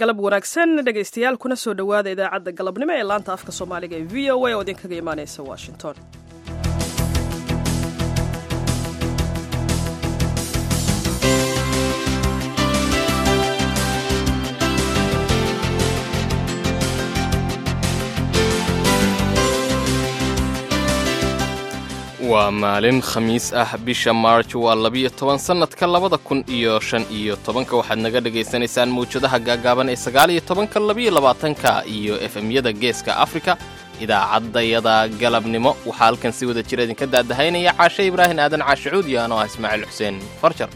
galab wanaagsan dhegaystayaal kuna soo dhowaada idaacadda galabnimo ee laanta afka soomaaliga ee v o a oo idinkaga imaanaysa washington waa maalin khamiis ah bisha maarj waa labiyo toban sannadka labada kun iyo shan iyo tobanka waxaad naga dhagaysanaysaan mawjadaha gaagaaban ee sagaaliyo tobanka labiyo labaatanka iyo efemyada geeska afrika idaacaddayada galabnimo waxaa halkan si wada jira idinka daadahaynaya caashe ibraahin aadan caashicuud iyo anoo ah ismaaciil xuseen farjar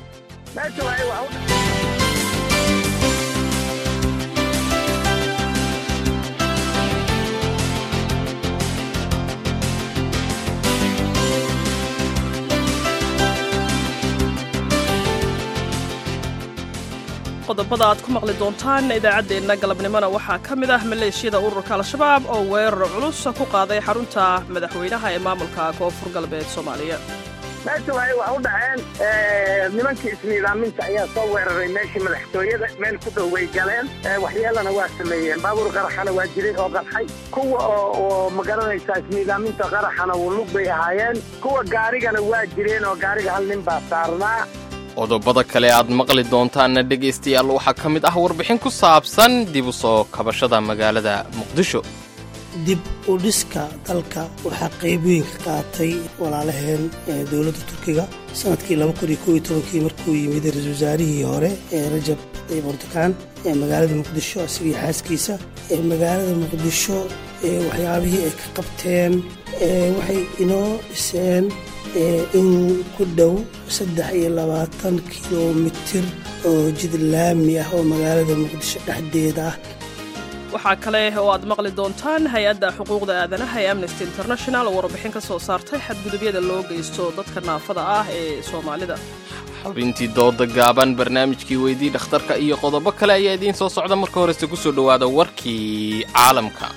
qodobada aad ku maqli doontaan idaacaddeenna galabnimona waxaa ka mid ah maleeshiyada ururka al-shabaab oo weerar culus ku qaaday xarunta madaxweynaha ee maamulka koonfur galbeed soomaaliya meesha waxay wax u dhaceen nimankii isniidaaminta ayaa soo weeraray meeshii madaxtooyada meel ku dhow way galeen waxyeelana waa sameeyeen baabuur qaraxana waa jiray oo qarxay kuwa oo ma garanaysaa isniidaaminta qaraxana lug bay ahaayeen kuwa gaarigana waa jireen oo gaariga hal nin baa saarnaa qodobada kale aad maqli doontaanna dhegaystayaal waxaa ka mid ah warbixin ku saabsan dib u soo kabashada magaalada muqdisho dib u dhiska dalka waxaa qayb weyn ka qaatay walaalaheen dowladda turkiga sanadkii kii markuu yimid ra-isul wasaarihii hore ee rajab tayyib erdogan ee magaalada muqdisho isagii xaaskiisa magaalada muqdisho waxyaabihii ay ka qabteen waxay inoo dhiseen in ku dhow saddex iyo labaatan kilomitir oo jid laami ah oo magaalada muqdisho dhexdeeda ah waxaa kale oo aad maqli doontaan hay-adda xuquuqda aadanaha ee amnesty international oo warbixin ka soo saartay xadgudubyada loo geysto dadka naafada ah ee soomaalida xubintii dooda gaaban barnaamijkii weydii dhakhtarka iyo qodobo kale ayaa idiin soo socda marka horese ku soo dhowaada warkii caalamka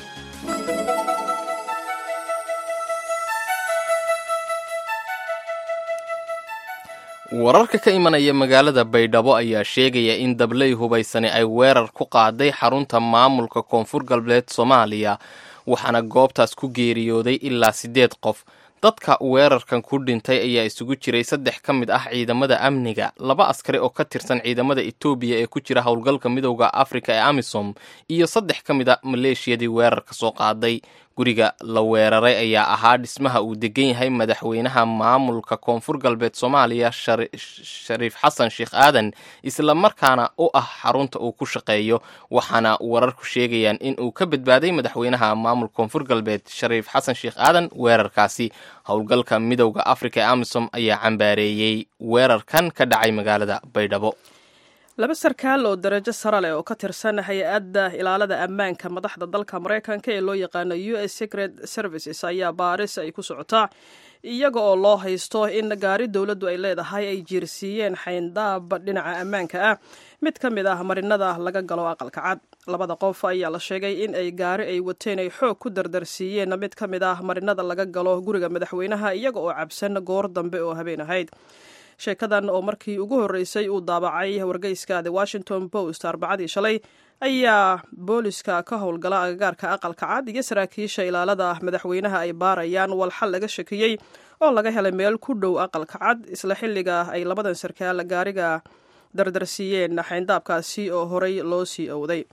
wararka ka imanaya magaalada baydhabo ayaa sheegaya in dabley hubaysani ay weerar ku qaaday xarunta maamulka koonfur galbeed soomaaliya waxaana goobtaas ku geeriyooday ilaa siddeed qof dadka weerarkan ku dhintay ayaa isugu jiray saddex ka mid ah ciidamada amniga laba askari oo ka tirsan ciidamada etoobiya ee ku jira howlgalka midowda afrika ee amisom iyo saddex ka mid a maleeshiyadii weerarka soo qaaday guriga la weeraray ayaa ahaa dhismaha uu degan yahay madaxweynaha maamulka koonfur galbeed soomaaliya shariif xasan sheekh aadan isla markaana u ah xarunta uu ku shaqeeyo waxaana wararku sheegayaan in uu ka badbaaday madaxweynaha maamulka koonfur galbeed shariif xasan sheekh aadan weerarkaasi howlgalka midowda afrika ee amisom ayaa cambaareeyey weerarkan ka dhacay magaalada baydhabo laba sarkaal oo darajo sare leh oo ka tirsan hay-adda ilaalada ammaanka madaxda dalka maraykanka ee loo yaqaano u s secret services ayaa baaris ay ku socotaa iyaga oo loo haysto in gaari dowladdu ay leedahay ay jiirsiiyeen xayndaab dhinaca ammaanka ah mid ka mid ah marinada laga galo aqalka cad labada qof ayaa la sheegay in ay gaari ay wateen ay xoog ku dardarsiiyeen mid ka mid ah marinada laga galo guriga madaxweynaha iyaga oo cabsan goor dambe oo habeen ahayd sheekadan oo markii ugu horreysay uu daabacay wargeyska the washington post arbacadii shalay ayaa booliska ka howlgala agagaarka aqalka cad iyo saraakiisha ilaalada madaxweynaha ay baarayaan walxal laga shakiyey oo laga helay meel ku dhow aqalka cad isla xilliga ay labadan sarkaal gaariga dardarsiiyeen xayndaabkaasi oo horey loo sii owday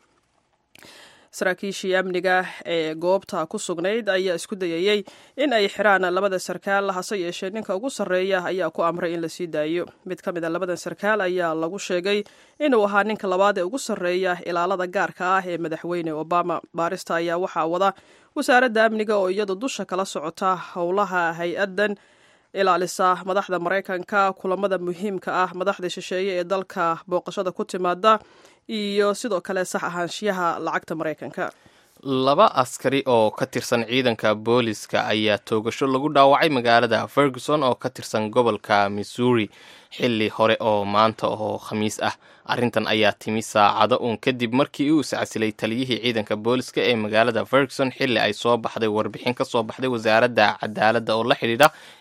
saraakiishii amniga ee goobta ku sugnayd ayaa isku dayayey in ay xiraan labada sarkaal hase yeeshee ninka ugu sarreeya ayaa ku amray in la sii daayo mid ka mid a labadan sarkaal ayaa lagu sheegay inuu ahaa ninka labaad ee ugu sarreeya ilaalada gaarka ah ee madaxweyne obama baarista ayaa waxaa wada wasaaradda amniga oo iyadu dusha kala socota howlaha hay-addan ilaalisa madaxda maraykanka kulamada muhiimka ah madaxda shisheeye ee dalka booqashada ku timaada iyo sidoo kale sax ahaanshiyaha lacagta maraykanka laba askari oo ka tirsan ciidanka booliska ayaa toogasho lagu dhaawacay magaalada ferguson oo ka tirsan gobolka missouri xilli hore oo maanta oo khamiis ah arrintan ayaa timi saacado uun kadib markii uu iscasilay taliyihii ciidanka booliska ee magaalada ferguson xilli ay soo baxday warbixin ka soo baxday wasaaradda cadaaladda oo la xidhiidha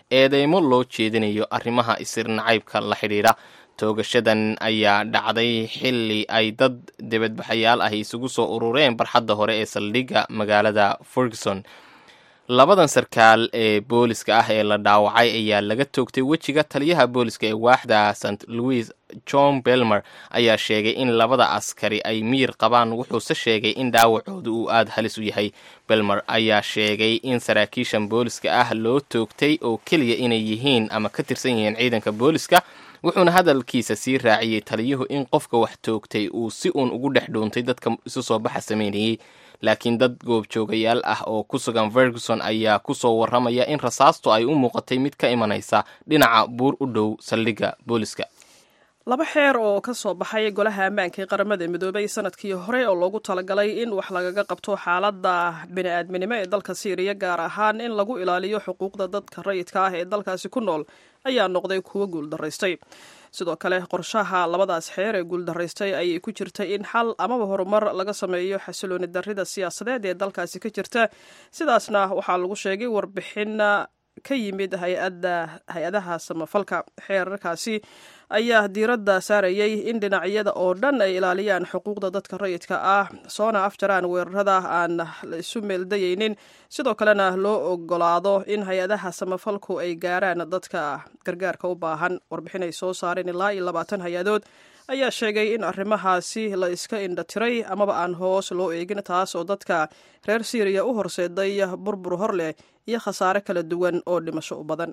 eedeymo loo jeedinayo arrimaha isir nacaybka la xidhiidha toogashadan ayaa dhacday xilli ay dad dibadbaxayaal ah isugu soo urureen barxadda hore ee saldhigga magaalada ferguson labadan sarkaal ee booliska ah ee la dhaawacay ayaa laga toogtay wejiga taliyaha booliska ee waaxda st louis john belmer ayaa sheegay in labada askari ay miyir qabaan wuxuuse sheegay in dhaawacooda uu aada halis u yahay belmer ayaa sheegay in saraakiishan booliska ah loo toogtay oo keliya inay yihiin ama ka tirsan yihiin ciidanka booliska wuxuuna hadalkiisa sii raaciyey taliyuhu in qofka wax toogtay uu si uun ugu dhex dhuuntay dadka isu soo baxa sameynayey laakiin dad goobjoogayaal ah oo ku sugan ferguson ayaa kusoo warramaya in rasaastu ay u muuqatay mid ka imanaysa dhinaca buur u dhow saldhigga booliska laba xeer oo ka soo baxay golaha ammaanka ee qaramada midoobay sanadkii hore oo loogu talagalay in wax lagaga qabto xaaladda bini-aadminimo ee dalka siiriya gaar ahaan in lagu ilaaliyo xuquuqda dadka rayidka ah ee dalkaasi ku nool ayaa noqday kuwo guuldaraystay sidoo kale qorshaha labadaas xeer ee guuldaraystay ayay ku jirtay in xal amaba horumar laga sameeyo xasilooni darrida siyaasadeed ee dalkaasi ka jirta sidaasna waxaa lagu sheegay warbixin ka yimid hay-adaha samafalka xeerarkaasi ayaa diiradda saarayay in dhinacyada oo dhan ay ilaaliyaan xuquuqda dadka rayidka ah soona afjaraan weerarada aan la isu meeldayeynin sidoo kalena loo ogolaado in hay-adaha samafalku ay gaaraan dadka gargaarka u baahan warbixin ay soo saareen ilaa iyo labaatan hay-adood ayaa sheegay in arrimahaasi la iska indhatiray amaba aan hoos loo eegin taas oo dadka reer siiriya u horseeday burbur hor leh iyo khasaare kala duwan oo dhimasho u badan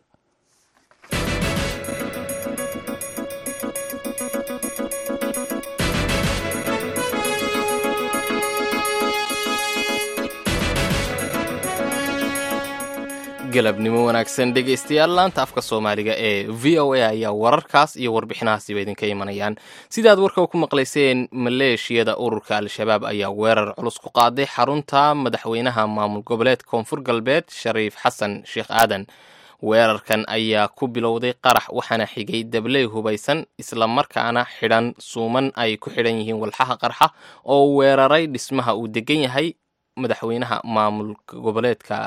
galabnimo wanaagsan dhegaystayaal laanta afka soomaaliga ee v o a ayaa wararkaas iyo warbixinahaasiba idinka imanayaan sidaad warka ku maqlayseen maleeshiyada ururka al-shabaab ayaa weerar culus ku qaaday xarunta madaxweynaha maamul goboleed koonfur galbeed shariif xasan sheekh aadan weerarkan ayaa ku bilowday qarax waxaana xigay dabley hubaysan islamarkaana xidhan suuman ay ku xidhan yihiin walxaha qarxa oo weeraray dhismaha uu degan yahay madaxweynaha maamulka goboleedka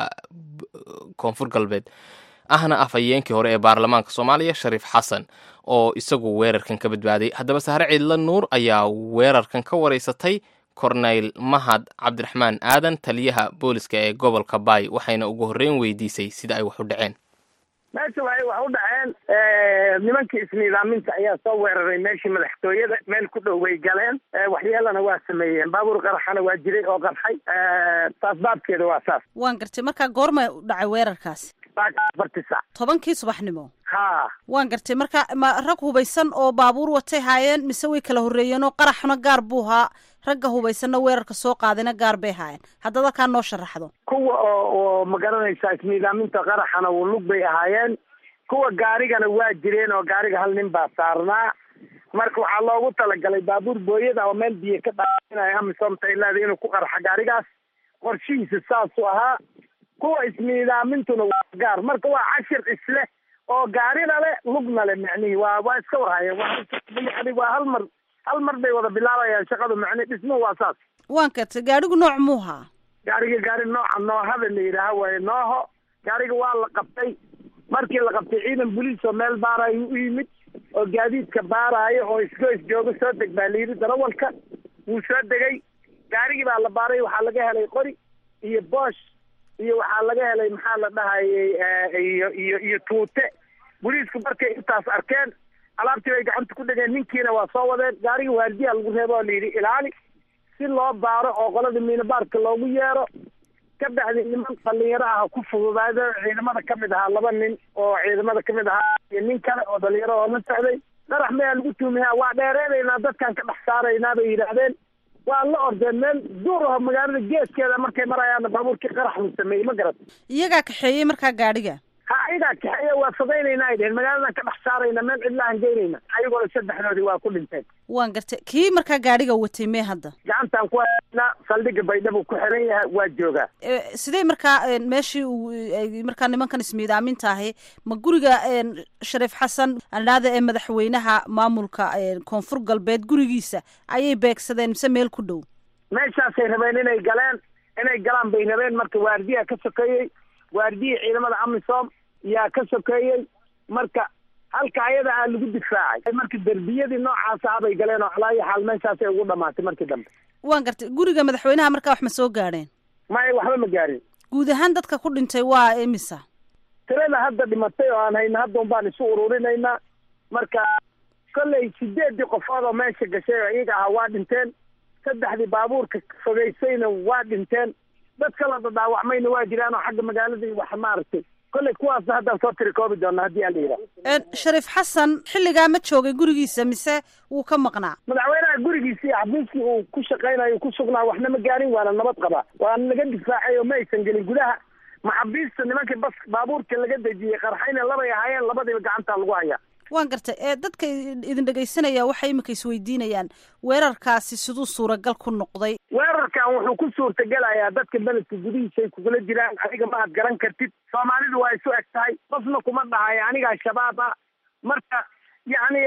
koonfur galbeed ahna afhayeenkii hore ee baarlamaanka soomaaliya shariif xasan oo isagu weerarkan ka badbaaday haddaba sahre ciidla nuur ayaa weerarkan ka wareysatay korneyl mahad cabdiraxmaan aadan taliyaha booliska ee gobolka baay waxayna ugu horreyn weydiisay sida ay wax u dhaceen meesha waxay wax u dhaceen nimankii isniidaaminta ayaa soo weeraray meeshii madaxtooyada meel ku dhow way galeen waxyeelana waa sameeyeen baabuur qaraxana waa jiray oo qarxay taas baabkeeda waa saas waan gartay markaa goorma u dhacay weerarkaasi afarti sac tobankii subaxnimo ha waan gartay marka ma rag hubaysan oo baabuur watay haayeen mise way kala horreeyeen oo qaraxna gaar buu haa ragga hubaysanna weerarka soo qaadayna gaar bay haayeen haddaad halkaa noo sharaxdo kuwa oo oo ma garanaysaa isniidaaminta qaraxana lug bay ahaayeen kuwa gaarigana waa jireen oo gaariga hal nin baa saarnaa marka waxaa loogu talagalay baabuur booyada oo meel biyo ka dhaainaya amisomta ilaada inuu ku qarxa gaarigaas qorshihiisa saasuu ahaa kuwa isniidaamintuna waa gaar marka waa cashir isleh oo gaarina le lugna le macnihii waa waa iska warhayeen waa yani waa hal mar hal mar bay wada bilaabayaan shaqadu macni dhismuhu waa saas waan gartay gaadhigu nooc muu haa gaariga gaari nooca noohada la yidhaaha waaye nooho gaariga waa la qabtay markii la qabtay ciidan boliis oo meel baarayo u yimid oo gaadiidka baaraayo oo isgoys jooga soo deg baa la yidhi darawalka wuu soo degay gaarigii baa la baaray waxaa laga helay qori iyo boosh iyo waxaa laga helay maxaa la dhahayay iyo iyo iyo tuute boliisku markay intaas arkeen alaabtii bay gacanta ku dhegeen ninkiina waa soo wadeen gaariga waardiyaa lagu reebo oo la yidhi ilaali si loo baaro oo qolada miinabaarka loogu yeero ka bacdi niman dhalinyaro ah ku fududaado ciidamada kamid ahaa laba nin oo ciidamada kamid ahaa iyo nin kale oo dhalinyaro oo la socday qarax mayaa lagu tuumiyaa waa dheereynaynaa dadkaan ka dhex saaraynaa bay yidhaahdeen waa la ordeen meel duur aho magaalada geeskeeda markay marayaanna baabuurkii qarax lu sameeyey ma garat iyagaa kaxeeyey markaa gaadhiga ha ayagaa kaxeeya waa fogeynayna ay dheheen magaaladan ka dhex saarayna meel cidlahan geynayna ayagoona saddexdoodii waa ku dhinteen waan gartay kii markaa gaadhiga watay mee hadda gacantaan ku haynaa saldhigga baydhabo ku xiran yahay waa joogaa sidee markaa meeshii uu markaa nimankan ismiidaaminta ahi ma guriga shariif xasan andhaada ee madaxweynaha maamulka koonfur galbeed gurigiisa ayay beegsadeen mise meel ku dhow meeshaasay rabeen inay galeen inay galaan bay rabeen marka waardiyaa ka sokeeyey waardiyii ciidamada amisom yaa ka sokeeyey marka halka ayada aa lagu difaacay marka derbiyadii noocaasa abay galeen oo calaayo xaal meeshaasay ugu dhamaatay markii dambe waan gartay guriga madaxweynaha markaa wax ma soo gaadheen maya waxba ma gaarin guud ahaan dadka ku dhintay waa imisa tirada hadda dhimatay oo aan hayna hadda un baan isu ururinaynaa marka kolley sideeddii qofood oo meesha gashay oo iyaga ahaa waa dhinteen saddexdii baabuurka fogeysayna waa dhinteen dad kala dadaawacmayna waa jiraan oo xagga magaaladii wax maaragtay kolley kuwaasna haddaan soo tirikoobi doona haddii aan la yidhaha shariif xasan xilligaa ma joogay gurigiisa mise wuu ka maqnaa madaxweynaha gurigiisii xafiiskii uu ku shaqaynayo ku sugnaa waxna ma gaarin waana nabad qaba waana naga difaacay oo ma aysan gelin gudaha maxabiista nimankii bas baabuurka laga dejiyey qarxayna labay ahaayeen labadiiba gacantaa lagu hayaa waan gartay ee dadka idin dhegaysanaya waxay iminka isweydiinayaan weerarkaasi siduu suuragal ku noqday weerarkan wuxuu ku suurtagelayaa dadka beledka gudihiisay kugula jiraan adiga ma aad garan kartid soomaalidu waa isu eg tahay qofna kuma dhahayo anigaa shabaab ah marka yacni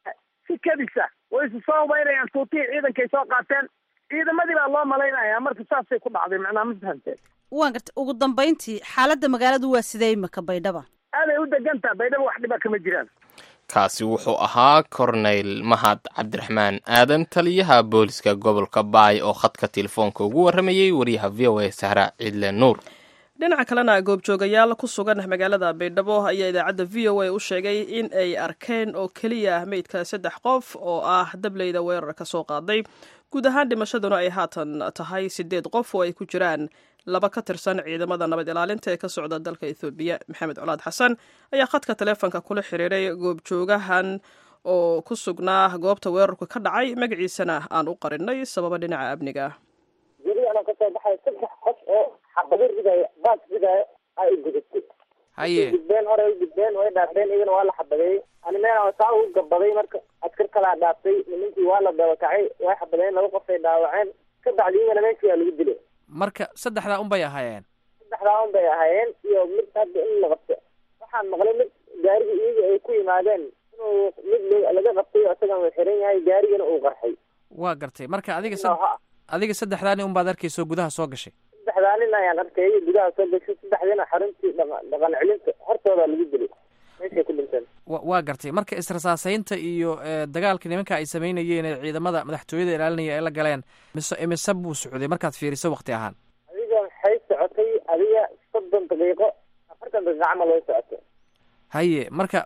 si kadisa way isu soo hubaynayaan tuutihii ciidankay soo qaateen ciidamadii baa loo malaynaya marka saasay ku dhacday macnaa ma fahamteen waan gartay ugu dambayntii xaaladda magaaladu waa sidee imika baydhaba aaday u degantaa baydhaba wax dhiba kama jiraan kaasi wuxuu ahaa korneyl mahad cabdiraxmaan aadan taliyaha booliska gobolka baay oo khadka telefoonka ugu warramayey wariyaha v o a sahra ciidle nuur dhinaca kalena goobjoogayaal ku sugan magaalada baydhabo ayaa idaacadda v o a u sheegay in ay arkeen oo keliya meydka saddex qof oo ah dableyda weerar ka soo qaaday guud ahaan dhimashaduna ay haatan tahay sideed qof oo ay ku jiraan laba ka tirsan ciidamada nabad ilaalinta ee ka socda dalka ethoobiya maxamed colaad xasan ayaa khadka taleefonka kula xiriiray goobjoogahan oo ku sugnaa goobta weerarku ka dhacay magaciisana aan u qarinay sababa dhinaca amniga ah gurigana kasoo baxay saddex qof oo xabado ridaya baas ridaya ay gudatay haye gudbeen hore ay gudbeen way dhaafeen iyagana waa la xabadeeyey ani meel saa ugu gabaday marka askar kalaa dhaaftay nimankii waa la dabakacay way xabadeen laba qof ay dhaawaceen ka bacdi iyagana meeshii waa lagu dilay marka saddexdaa un bay ahaayeen saddexdaa un bay ahaayeen iyo mid hadda in la qabto waxaan maqlay mid gaarigi iyaga ay ku yimaadeen inuu mid laga qabtay isagan uu xiran yahay gaarigana uu qarxay waa gartay marka adiga adiga saddexdaani un baad arkayso gudaha soo gashay saddexdaa nin ayaan arkay gudaha soo gashay saddexdiina xaruntii dhaqan celinta hortooda lagu dilay meeshay ku dhinteen wa waa gartay marka israsaasaynta iyo dagaalka nimanka ay samaynayeen ee ciidamada madaxtooyada ilaalinaya ay la galeen mise imise buu socday markaad fiiriso wakti ahaan adiga waxay socotay adiga soddon daqiiqo afartan daqiiqo camal way socotay haye marka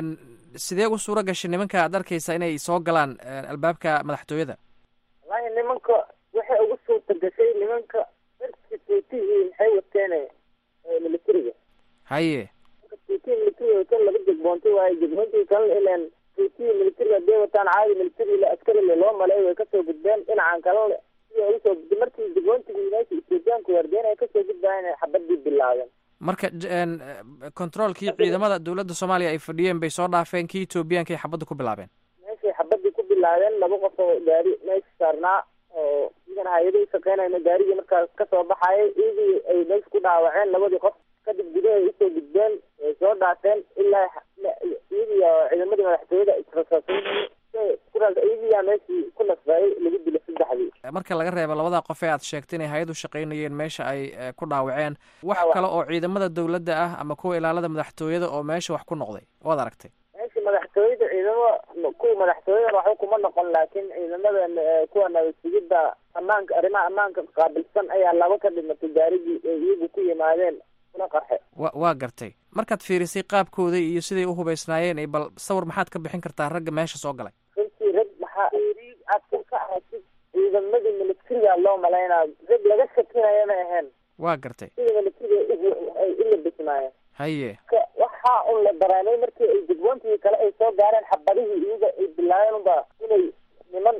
sidee u suura gashay nimanka aad arkaysa inay soo galaan albaabka madaxtooyada wallahi nimanka waxay ugu suurta gashay nimanka darki tuutihii maxay wateen militariga haye tuutihii militariga wateen laba jegboontay waaye jegboontii kalena ilan tuutihii militariga haday wataan caadi militari askarile loo maleey way kasoo gudbeen dhinacan kalena siday ugu soo gudbeen markii jegboontigii meesha ethoobiyaanku wardeen ay kasoo gudbaayeen ay xabadii bilaabeen marka controolkii ciidamada dowladda soomaaliya ay fadhiyeen bay soo dhaafeen kii etoobiyaanka ay xabadda ku bilaabeen meeshay xabadii ku bilaabeen laba qof oo gaari meesha saarnaa oo idan hay-adii shaqeynayna gaarigii markaas kasoo baxayay iyagii ay meesha ku dhaawaceen labadii qof kadib gudahay usoo gudbeen way soo dhaafeen ilaa iyagii ciidamadii madaxtooyada israsaasay iyagiyaa meeshii ku nasbayay lagu dilay saddexdii marka laga reebo labadaa qof ee aad sheegtay inay hay-ad u shaqaynayeen meesha ay ku dhaawaceen wax kale oo ciidamada dowladda ah ama kuwa ilaalada madaxtooyada oo meesha wax ku noqday waad aragtay meesha madaxtooyada ciidamo kuwa madaxtooyada waxba kuma noqon laakiin ciidamada kuwa nabadsugidda ammaanka arrimaha ammaanka qaabilsan ayaa laba ka dhimatay gaarigii ay iyagu ku yimaadeen kuna qarxe wa waa gartay markaad fiirisay qaabkooda iyo siday u hubaysnaayeen bal sawir maxaad ka bixin kartaa ragga meesha soo galay runtii rag maxaa aad ka ahasid ciidamadii militariga loo malaynaa rag laga shakinaya ma ahayn waa gartay sida militariga ay ila bismaayeen haye waxaa un la dareemay markii ay jegboontii kale ay soo gaareen xabadihii iyaga ay bilaabeen unba inay niman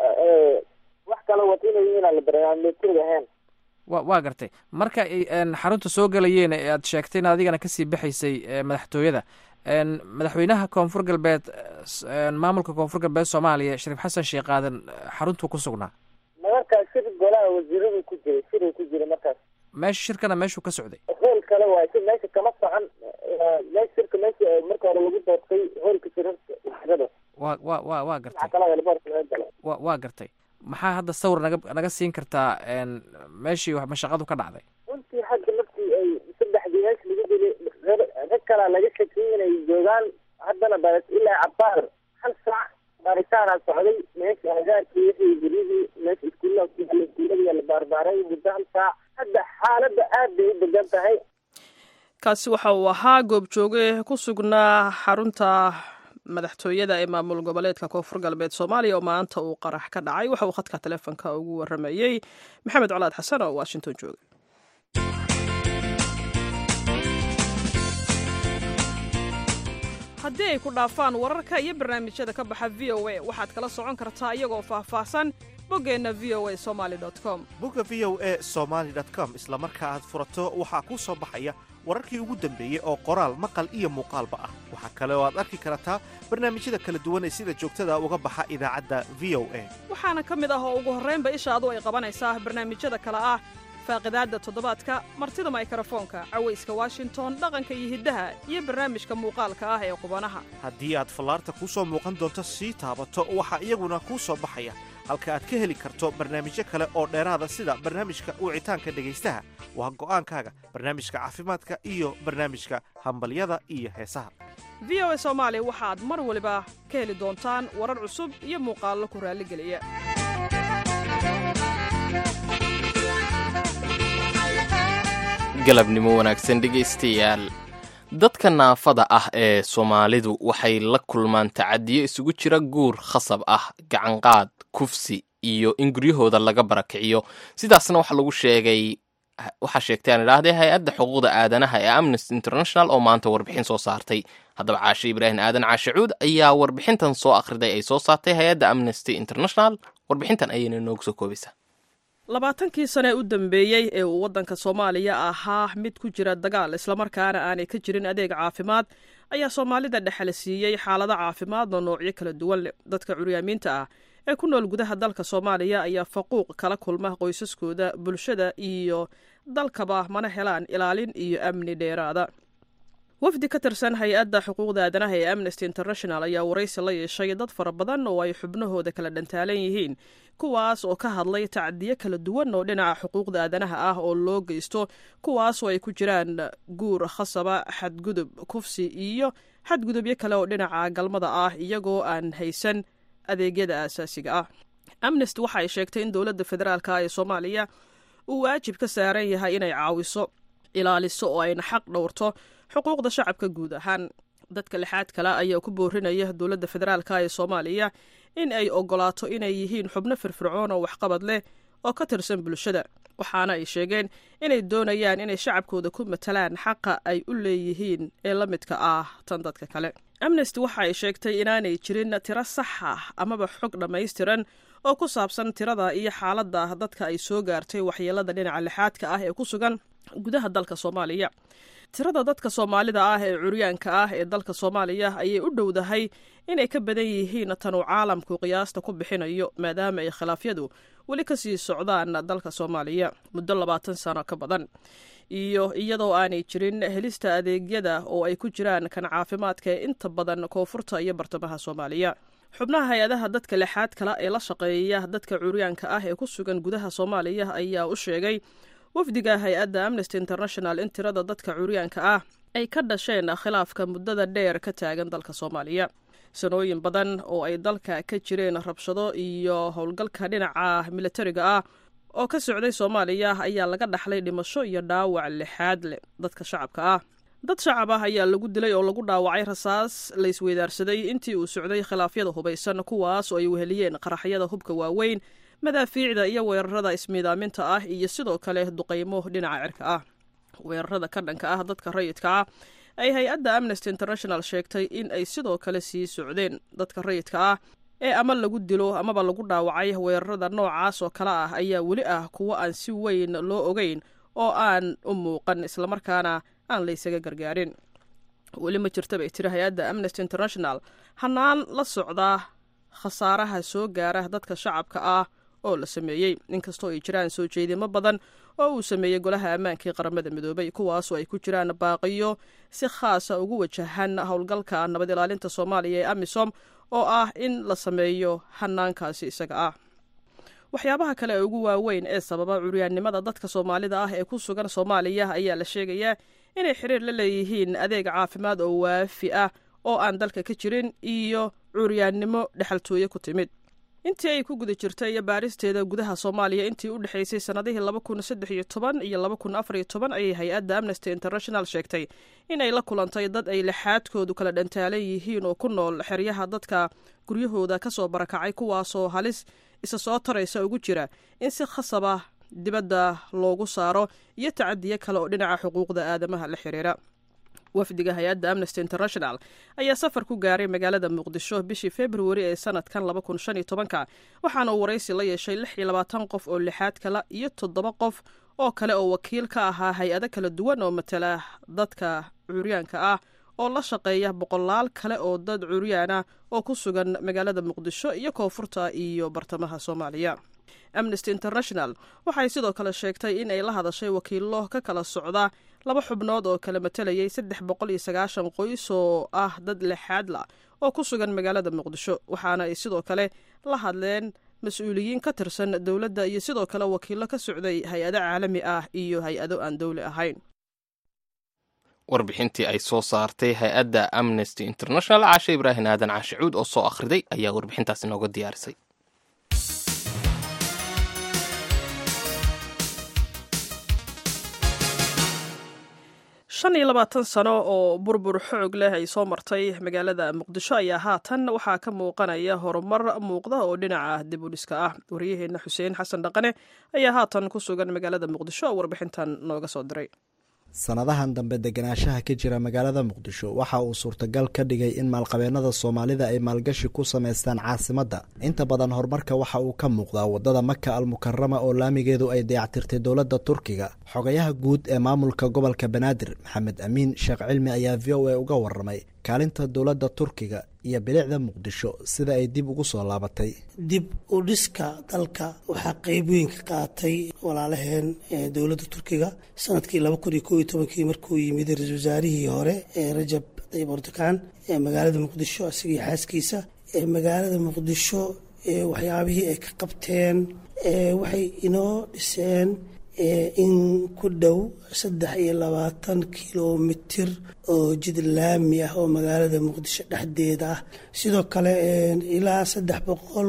wax kala wata inay yihiin la dareema militariga ahayn wa waa gartay marka ay xarunta soo galayeen ee aad sheegtay in adigana kasii baxaysay madaxtooyada madaxweynaha koonfur galbeed maamulka koonfur galbeed soomaaliya shariif xasan sheekh aadan xaruntuu ku sugnaa markaas shir golaha wasiiradu ku jiray shiruu ku jiray markaas meesha shirkana meeshuu ka socday hool kale waay si meesha kama socon meesha shirka meesha marka hore lagu doortay hoolka shirada wa wa wa waa gartay wa waa gartay maxaa hadda sawir naga naga siin kartaa meeshii mashaqadu ka dhacday runtii hadda markii ay saddexdii meesha lagu dilay rag kala ilaa cabaar hal saac baaritaanaa socday meesha agaarkii wixii guryihii meesha iskuullaha ku yaala iskuullada la baarbaaray muddo hal saac hadda xaaladda aad bay u degan tahay kaasi waxa uu ahaa goobjooge ku sugnaa xarunta madaxtooyada ee maamul goboleedka koonfur galbeed soomaaliya oo maanta uu qarax ka dhacay waxa uu khadka taleefonka ugu waramayey maxamed colaad xasan oo washington jooga haddii ay ku dhaafaan wararka iyo barnaamijyada ka baxa v o a waxaad kala socon kartaa iyagoo faahfaahsan boggeenna v o a somaali com bogga v o e somaali com isla marka aad furato waxaa kuu soo baxaya wararkii ugu dambeeyey oo qoraal maqal iyo muuqaalba ah waxaa kale oo aad arki kartaa barnaamijyada kala duwan ee sida joogtada uga baxa idaacadda v o a waxaana ka mid ah oo ugu horraynba ishaadu ay qabanaysaa barnaamijyada kale ah faaqidaadda toddobaadka martida maykrofoonka cawayska washington dhaqanka iyo hiddaha iyo barnaamijka muuqaalka ah ee qubanaha haddii aad fallaarta kuu soo muuqan doonto sii taabato waxaa iyaguna kuu soo baxaya halka aad ka heli karto barnaamijyo kale oo dheeraada sida barnaamijka wicitaanka dhegaystaha waa go'aankaaga barnaamijka caafimaadka iyo barnaamijka hambalyada iyo heesaha v o a soomaali waxaad mar waliba ka heli doontaan warar cusub iyo muuqaallo ku raalligeliya galabnimo wanaagsan dhegaystayaal dadka naafada ah ee soomaalidu waxay la kulmaan tacadiyo isugu jira guur khasab ah gacanqaad kufsi iyo in guryahooda laga barakiciyo sidaasna waxaa lagu sheegay waxaa sheegtay aan idhaahdee hay-adda xuquuqda aadanaha ee amnesty international oo maanta warbixin soo saartay haddaba caashe ibraahim aadan caashe cuud ayaa warbixintan soo akhriday ay soo saartay hay-adda amnesty international warbixintan ayayna noogu soo koobaysaa labaatankii sane u dambeeyey ee uu waddanka soomaaliya ahaa mid ku jira dagaal islamarkaana aanay ka jirin adeeg caafimaad ayaa soomaalida dhexala siiyey xaalado caafimaadoo noocyo kala duwan leh dadka curyaamiinta ah ee ku nool gudaha dalka soomaaliya ayaa faquuq kala kulma qoysaskooda bulshada iyo dalkaba mana helaan ilaalin iyo amni dheeraada wafdi ka tirsan hay-adda xuquuqda aadanaha ee amnesty international ayaa waraysi la yeeshay dad fara badan oo ay xubnahooda kala dhantaalan yihiin kuwaas oo ka hadlay tacdiyo kala duwan oo dhinaca xuquuqda aadanaha ah oo loo geysto kuwaasoo ay ku jiraan guur khasaba xadgudub kufsi iyo xadgudubyo kale oo dhinaca galmada ah iyagoo aan haysan adeegyada aasaasiga ah amnesty waxa ay sheegtay in dowladda federaalka ee soomaaliya uu waajib ka saaran yahay inay caawiso ilaaliso oo ayna xaq dhowrto xuquuqda shacabka guud ahaan dadka lixaad kale ayaa ku boorinaya dowladda federaalka ee soomaaliya in ay ogolaato inay yihiin xubno firfircoon oo waxqabad leh oo ka tirsan bulshada waxaana ay sheegeen inay doonayaan inay shacabkooda ku matalaan xaqa ay u leeyihiin ee la midka ah tan dadka kale amnesty waxa ay sheegtay inaanay jirin tiro sax ah amaba xog dhammaystiran oo ku saabsan tirada iyo xaaladda dadka ay soo gaartay waxyeelada dhinaca lixaadka ah ee ku sugan gudaha dalka soomaaliya tirada dadka soomaalida ah ee curyaanka ah ee dalka soomaaliya ayay u dhowdahay inay ka badan yihiin tanuu caalamku qiyaasta ku bixinayo maadaama ay khilaafyadu weli ka sii socdaan dalka soomaaliya muddo labaatan sano ka badan iyo iyadoo aanay jirin helista adeegyada oo ay ku jiraan kan caafimaadka ee inta badan koonfurta iyo bartamaha soomaaliya xubnaha hay-adaha dadka lixaad kale ee la shaqeeya dadka curyaanka ah ee ku sugan gudaha soomaaliya ayaa u sheegay wafdiga hay-adda amnesty international in tirada dadka curyaanka ah ay ka dhasheen khilaafka muddada dheer ka taagan dalka soomaaliya sanooyin badan oo ay dalka ka jireen rabshado iyo howlgalka dhinaca militariga ah oo ka socday soomaaliya ayaa laga dhaxlay dhimasho iyo dhaawac lixaad leh dadka shacabka ah dad shacab ah ayaa lagu dilay oo lagu dhaawacay rasaas la isweydaarsaday intii uu socday khilaafyada hubaysan kuwaas oo ay weheliyeen qaraxyada hubka waaweyn madaafiicda iyo weerarada ismiidaaminta ah iyo sidoo kale duqaymo dhinaca cirka ah weerarada ka dhanka ah dadka rayidka ah ay hay-adda amnesty international sheegtay in ay sidoo kale sii socdeen dadka rayidka ah ee ama lagu dilo amaba lagu dhaawacay weerarada noocaas oo kale ah ayaa weli ah kuwo aan si weyn loo ogeyn oo aan u muuqan islamarkaana aan laysaga gargaarin weli ma jirta bay tiri hay-adda amnesty international hanaan la socdaa khasaaraha soo gaara dadka shacabka ah oo la sameeyey inkastoo ay jiraan soo jeedimo badan oo uu sameeyey golaha ammaanka ee qaramada midoobay kuwaasoo ay ku jiraan baaqiyo si khaasa ugu wajahan howlgalka nabad ilaalinta soomaaliya ee amisom oo ah in la sameeyo hanaankaasi isaga ah waxyaabaha kale ee ugu waaweyn ee sababa curyaannimada dadka soomaalida ah ee ku sugan soomaaliya ayaa la sheegayaa inay xiriir la leeyihiin adeeg caafimaad oo waafi ah oo aan dalka ka jirin iyo cuuryaannimo dhexaltooye ku timid intii ay ku guda jirtay baaristeeda gudaha soomaaliya intii u dhexaysay sannadihii laba kun saddex iyo toban iyo laba kun afar iyo toban ayay hay-adda amnesty international sheegtay in ay la kulantay dad ay lixaadkoodu kala dhantaalan yihiin oo ku nool xeryaha dadka guryahooda ka soo barakacay kuwaasoo halis isa soo taraysa ugu jira in si khasab ah dibadda loogu saaro iyo tacadiyo kale oo dhinaca xuquuqda aadamaha la xiriira wafdiga hay-adda amnesty international ayaa safar ku gaaray magaalada muqdisho bishii februari ee sanadkan laba kun shan iyo tobanka waxaana uu waraysi la yeeshay lix iyo labaatan qof oo lixaad kala iyo toddoba qof oo kale oo wakiil ka ahaa hay-ado kala duwan oo matala dadka curyaanka ah oo la shaqeeya boqolaal kale oo dad curyaan ah oo ku sugan magaalada muqdisho iyo koonfurta iyo bartamaha soomaaliya amnesty international waxay sidoo kale sheegtay in ay la hadashay wakiilo ka kala socda laba xubnood oo kala matalayay saddex boqol iyo sagaashan qoys oo ah dad lixaadla oo ku sugan magaalada muqdisho waxaana ay sidoo kale la hadleen mas-uuliyiin ka tirsan dowladda iyo sidoo kale wakiilo ka socday hay-ado caalami ah iyo hay-ado aan dowli ahayn warbixintii ay soo saartay hay-adda amnesty international caashe ibraahim aadan caashicuud oo soo akhriday ayaa warbixintaas inooga diyaarisay shan iyo labaatan sano oo burbur xoog leh ay soo martay magaalada muqdisho ayaa haatan waxaa ka muuqanaya horumar muuqda oo dhinaca dib u dhiska ah waryaheena xuseen xasan dhaqane ayaa haatan ku sugan magaalada muqdisho oo warbixintan nooga soo diray sanadahan dambe deganaanshaha ka jira magaalada muqdisho waxa uu suurtagal ka dhigay in maalqabeennada soomaalida ay maalgashi ku samaystaan caasimadda inta badan horumarka waxa uu ka muuqdaa waddada maka almukarama oo laamigeedu ay dayactirtay dowladda turkiga xogayaha guud ee maamulka gobolka banaadir maxamed amiin sheekh cilmi ayaa v o a uga waramay kaalinta dowladda turkiga iyo bilicda muqdisho sida ay dib ugu soo laabatay dib u dhiska dalka waxaa qeyb weyn ka qaatay walaalaheen dowladda turkiga sanadkii laba kun iyo koo iyo tobankii markuu yimid ra-isul wasaarihii hore ee rajab tayyib erdogan ee magaalada muqdisho isagii xaaskiisa ee magaalada muqdisho waxyaabihii ay ka qabteen waxay inoo dhiseen in ku dhow saddex iyo labaatan kilomitir oo jid laami ah oo magaalada muqdisho dhexdeeda ah sidoo kale ilaa saddex boqol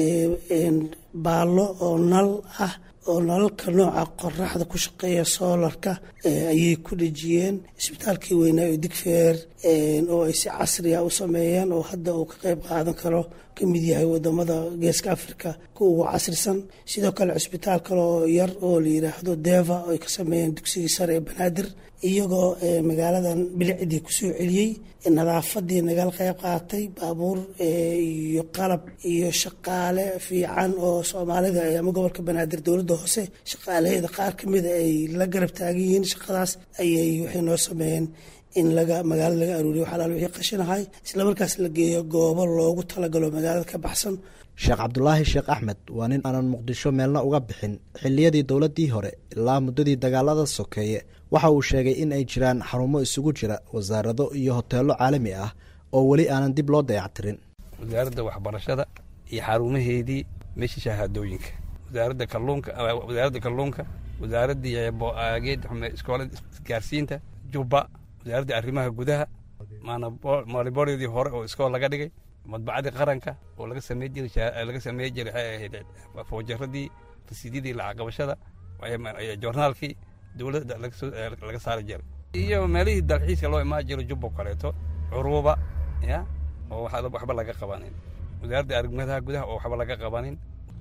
baallo oo nal ah oo nalalka nooca qoraxda ku shaqeeya soolarka ayay ku dhejiyeen isbitaalkii weynaa oo digfeer oo ay si casriya u sameeyeen oo hadda uu ka qeyb qaadan karo ka mid yahay wadamada geeska africa kuwa ugu casrisan sidoo kale cisbitaal kale oo yar oo la yiraahdo deva oo ay ka sameeyeen dugsigii sare ee banaadir iyagoo magaaladan bilicdii kusoo celiyey nadaafadii nagala qeyb qaatay baabuur iyo qalab iyo shaqaale fiican oo soomaalida ama gobolka banaadir dowladda hoose shaqaalaheeda qaar kamida ay la garab taagan yihiin shaqadaas ayay waxay noo sameeyeen in laga magaalada laga aruuriyo waxalaal wixii qashinahay islamarkaas la geeyo goobo loogu talagalo magaalada ka baxsan sheekh cabdulaahi sheekh axmed waa nin aanan muqdisho meelna uga bixin xilliyadii dowladdii hore ilaa muddadii dagaalada sokeeye waxa uu sheegay in ay jiraan xarumo isugu jira wasaarado iyo hoteello caalami ah oo weli aanan dib loo dayactirin wasaaradda waxbarashada iyo xarumaheedii meesha shahaadooyinka wasaaradda kalluunka wasaaradda kalluunka wasaaraddii geed iskoolada isgaarsiinta jubba wasaaradda arrimaha gudaha maaliboryadii hore oo iskool laga dhigay madbacadii qaranka oo laga samey jiray laga samey jiray waxay ahayd foojaradii rasiidyadii lacag qabashada joornaalkii dowladda laga saari jiray iyo meelihii dalxiiska loo imaan jiro jubbo kaleeto curuuba ya oo waxba laga qabanin wasaaradda arrimaha gudaha oo waxba laga qabanin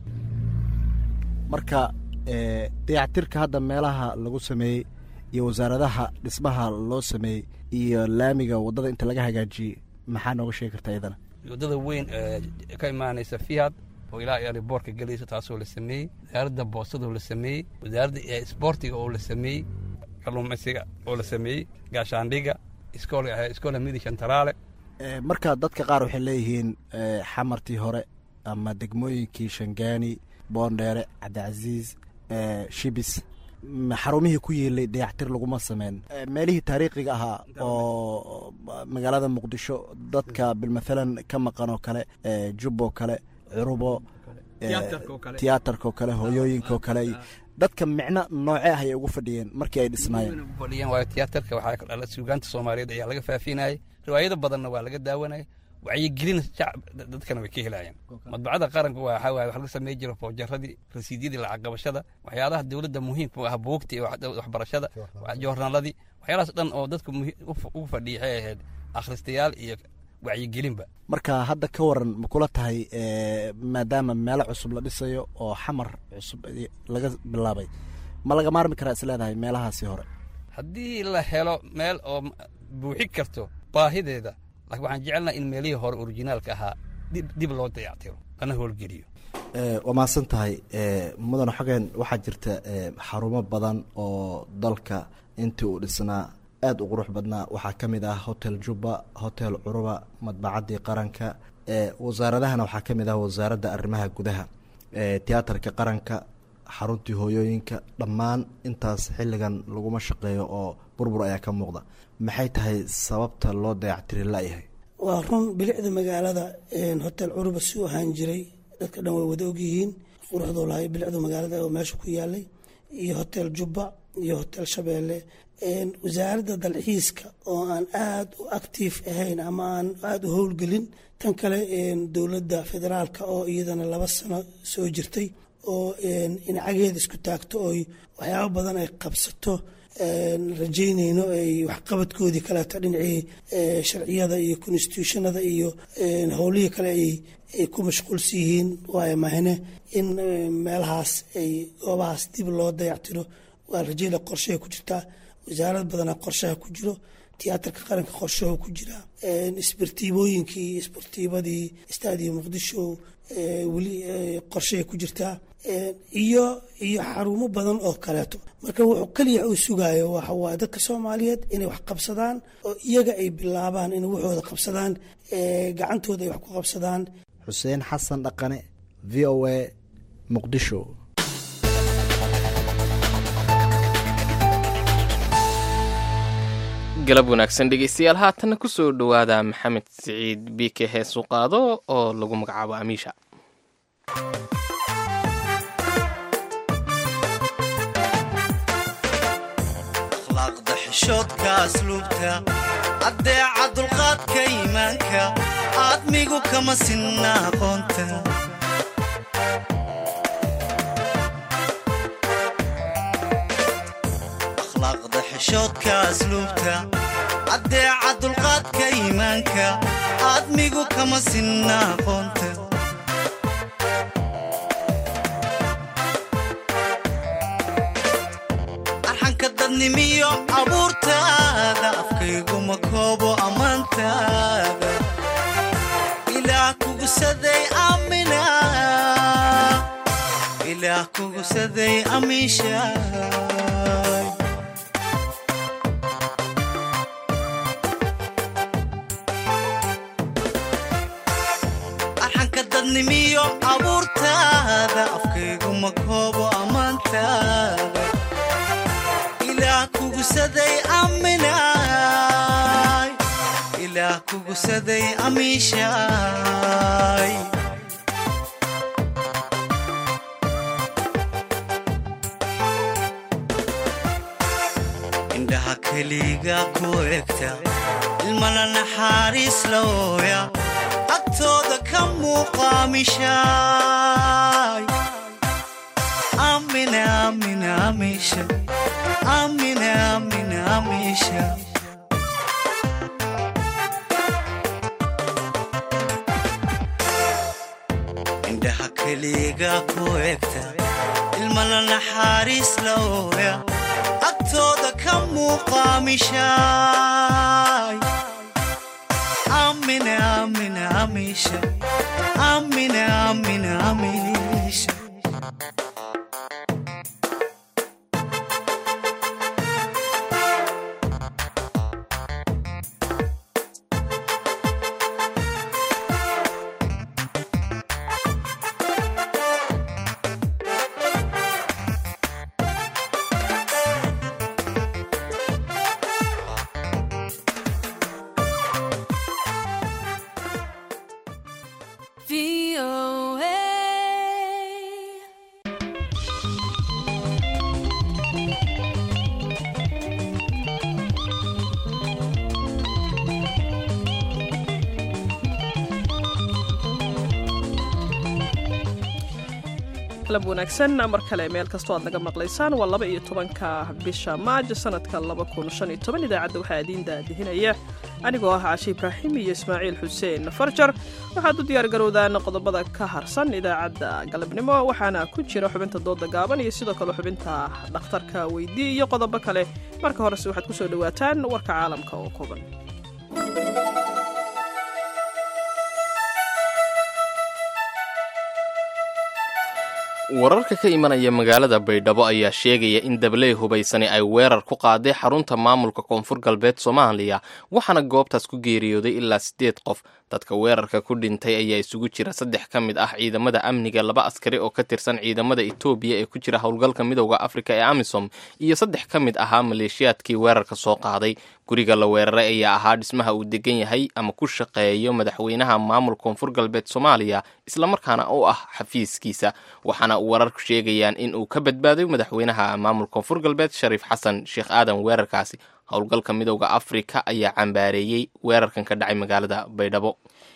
marka dayactirka hadda meelaha lagu sameeyey iyo wasaaradaha dhismaha loo sameeyey iyo laamiga waddada inta laga hagaajiyey maxaa nooga sheegi kartaa iyadana waddada weyn ka imaanaysa fiad oo ilaa iyo boorka gelaysa taasoo la sameeyey wasaaradda boostadoo la sameeyey wasaaradda isboortiga oo la sameeyey kalluumaysiga oo la sameeyey gaashaandhiga iskoola midi shantaraale marka dadka qaar waxay leeyihiin xamartii hore ama degmooyinkii shangaani boondheere cabdicasiis shibis xarumihii ku yiilay dayactir laguma sameyn meelihii taariikhiga ahaa oo magaalada muqdisho dadka bilmathalan ka maqan oo kale jubbo kale curubo tiyaatarkaoo kale hooyooyinkaoo kale dadka micno nooce ah ayay ugu fadhiyeen markii ay dhisnaayeen fadhiyeen waayo tiyaatarka waxaa ka dhala suugaanta soomaaliyeed ayaa laga faafinayay riwaayado badanna waa laga daawanayay wacyigelin shacab dadkana way ka helayeen madbacada qaranka waa waxaa waaye wax laga samey jiro foojaradii rasiidyadii lacag qabashada waxyaalaha dowladda muhiimka u ah buugta iyo waxbarashada joornaaladii waxyaalahaas dhan oo dadka ugu fadhiya waxay ahayd akhristayaal iyo wacyigelinba marka hadda ka waran ma kula tahay maadaama meelo cusub la dhisayo oo xamar cusub laga bilaabay ma laga maarmi karaa is leedahay meelahaasi hore haddii la helo meel oo buuxi karto baahideeda laakiin waxaan jecelnaha in meelihii hore orijinaalka ahaa dib loo dayactiro lana howlgeliyo waa mahadsan tahay mudane xogeen waxaa jirta xarumo badan oo dalka intii uu dhisnaa aada u qurux badnaa waxaa ka mid ah hotel jubba hotel curuba madbacaddii qaranka wasaaradahana waxaa ka mid ah wasaaradda arrimaha gudaha tiyaatarka qaranka xaruntii hooyooyinka dhammaan intaas xilligan laguma shaqeeyo oo burbur ayaa ka muuqda maxay tahay sababta loo dayactiri layahay waa run bilicda magaalada hotel curuba si u ahaan jiray dadka dhan way wada ogyihiin quruxduu lahay bilicda magaalada oo meesha ku yaalay iyo hotel jubba iyo hotel shabeelle wasaaradda dalxiiska oo aan aada u actiif ahayn ama aan aada u howlgelin tan kale dowladda federaalka oo iyadana laba sano soo jirtay oo inacageeda isku taagto oy waxyaabo badan ay qabsato rajaynayno ay waxqabadkoodii kaleeto dhinacii sharciyada iyo constitutionada iyo howlihii kale ay ku mashquulsan yihiin waayo mahne in meelahaas ay goobahaas dib loo dayactiro waa rajayla qorshaha ku jirtaa wasaarad badana qorshaha ku jiro tiyaatarka qaranka qorshaho ku jira isbartiibooyinkii isbartiibadii staadiyo muqdisho weli qorshahay ku jirtaa iyo iyo xarumo badan oo kaleeto marka wuxuu keliya uu sugayo waxa waaye dadka soomaaliyeed inay wax qabsadaan oo iyaga ay bilaabaan inay waxooda qabsadaan gacantooda ay wax ku qabsadaan xuseen xasan dhaqane v o a muqdisho galab wanaagsan dhegeystayaal haatanna ku soo dhowaada maxamed siciid biike heesu qaado oo lagu magacaabo amiisha akhlaaqda xishoodka asluubta addeeca dulqaadka iimaanka aadmigu kama sinna aqoonta akhlaaqda xishoodka asluubta addeeca dulqaadka iimaanka aadmigu kama sinna aqoonta arxanka dadnimiyo abuurtaada afkayguma koobo ammaantaada ilaah kugusaday aamina ilaah kugusaday amiisha arxanka dadnimiyo abuurtaada afkayguma koobo ammaantaada ilaah kugusaday aaminaay ilaah kugusaday amiishaay indhaha keliga ku egta ilmana naxaariis la ooya agtooda ka muuqaamishaay amina amina amisha amina amina amisha indhaha keliga ku egta ilmana naxaariis la ooya agtooda ka muuqaamishaay amina amina amisha amina amina amisha galab wanaagsan mar kale meel kastoo aad naga maqlaysaan waa laba iyo tobanka bisha maajo sanadka laba kun shan iyo toban idaacadda waxaa idiin daadihinaya anigoo ah caashi ibraahim iyo ismaaciil xuseen farjar waxaad u diyaargarowdaan qodobada ka harsan idaacadda galabnimo waxaana ku jira xubinta dooda gaaban iyo sidoo kale xubinta dhakhtarka weydii iyo qodobo kale marka horese waxaad ku soo dhowaataan warka caalamka oo kooban wararka ka imanaya magaalada baydhabo ayaa sheegaya in dabley hubaysani ay weerar ku qaaday xarunta maamulka koonfur galbeed soomaaliya waxaana goobtaas ku geeriyooday ilaa siddeed qof dadka weerarka ku dhintay ayaa isugu jira saddex ka mid ah ciidamada amniga laba askari oo ka tirsan ciidamada etoobiya ee ku jira howlgalka midowda afrika ee amisom iyo saddex ka mid ahaa maleeshiyaadkii weerarka soo qaaday guriga la weeraray ayaa ahaa dhismaha uu degan yahay ama ku shaqeeyo madaxweynaha maamulka koonfur galbeed soomaaliya islamarkaana u ah xafiiskiisa waxaana wararku sheegayaan in uu ka badbaaday madaxweynaha maamulka koonfur galbeed shariif xasan sheekh aadan weerarkaasi howlgalka midowda afrika ayaa cambaareeyey weerarkan ka dhacay magaalada baydhabo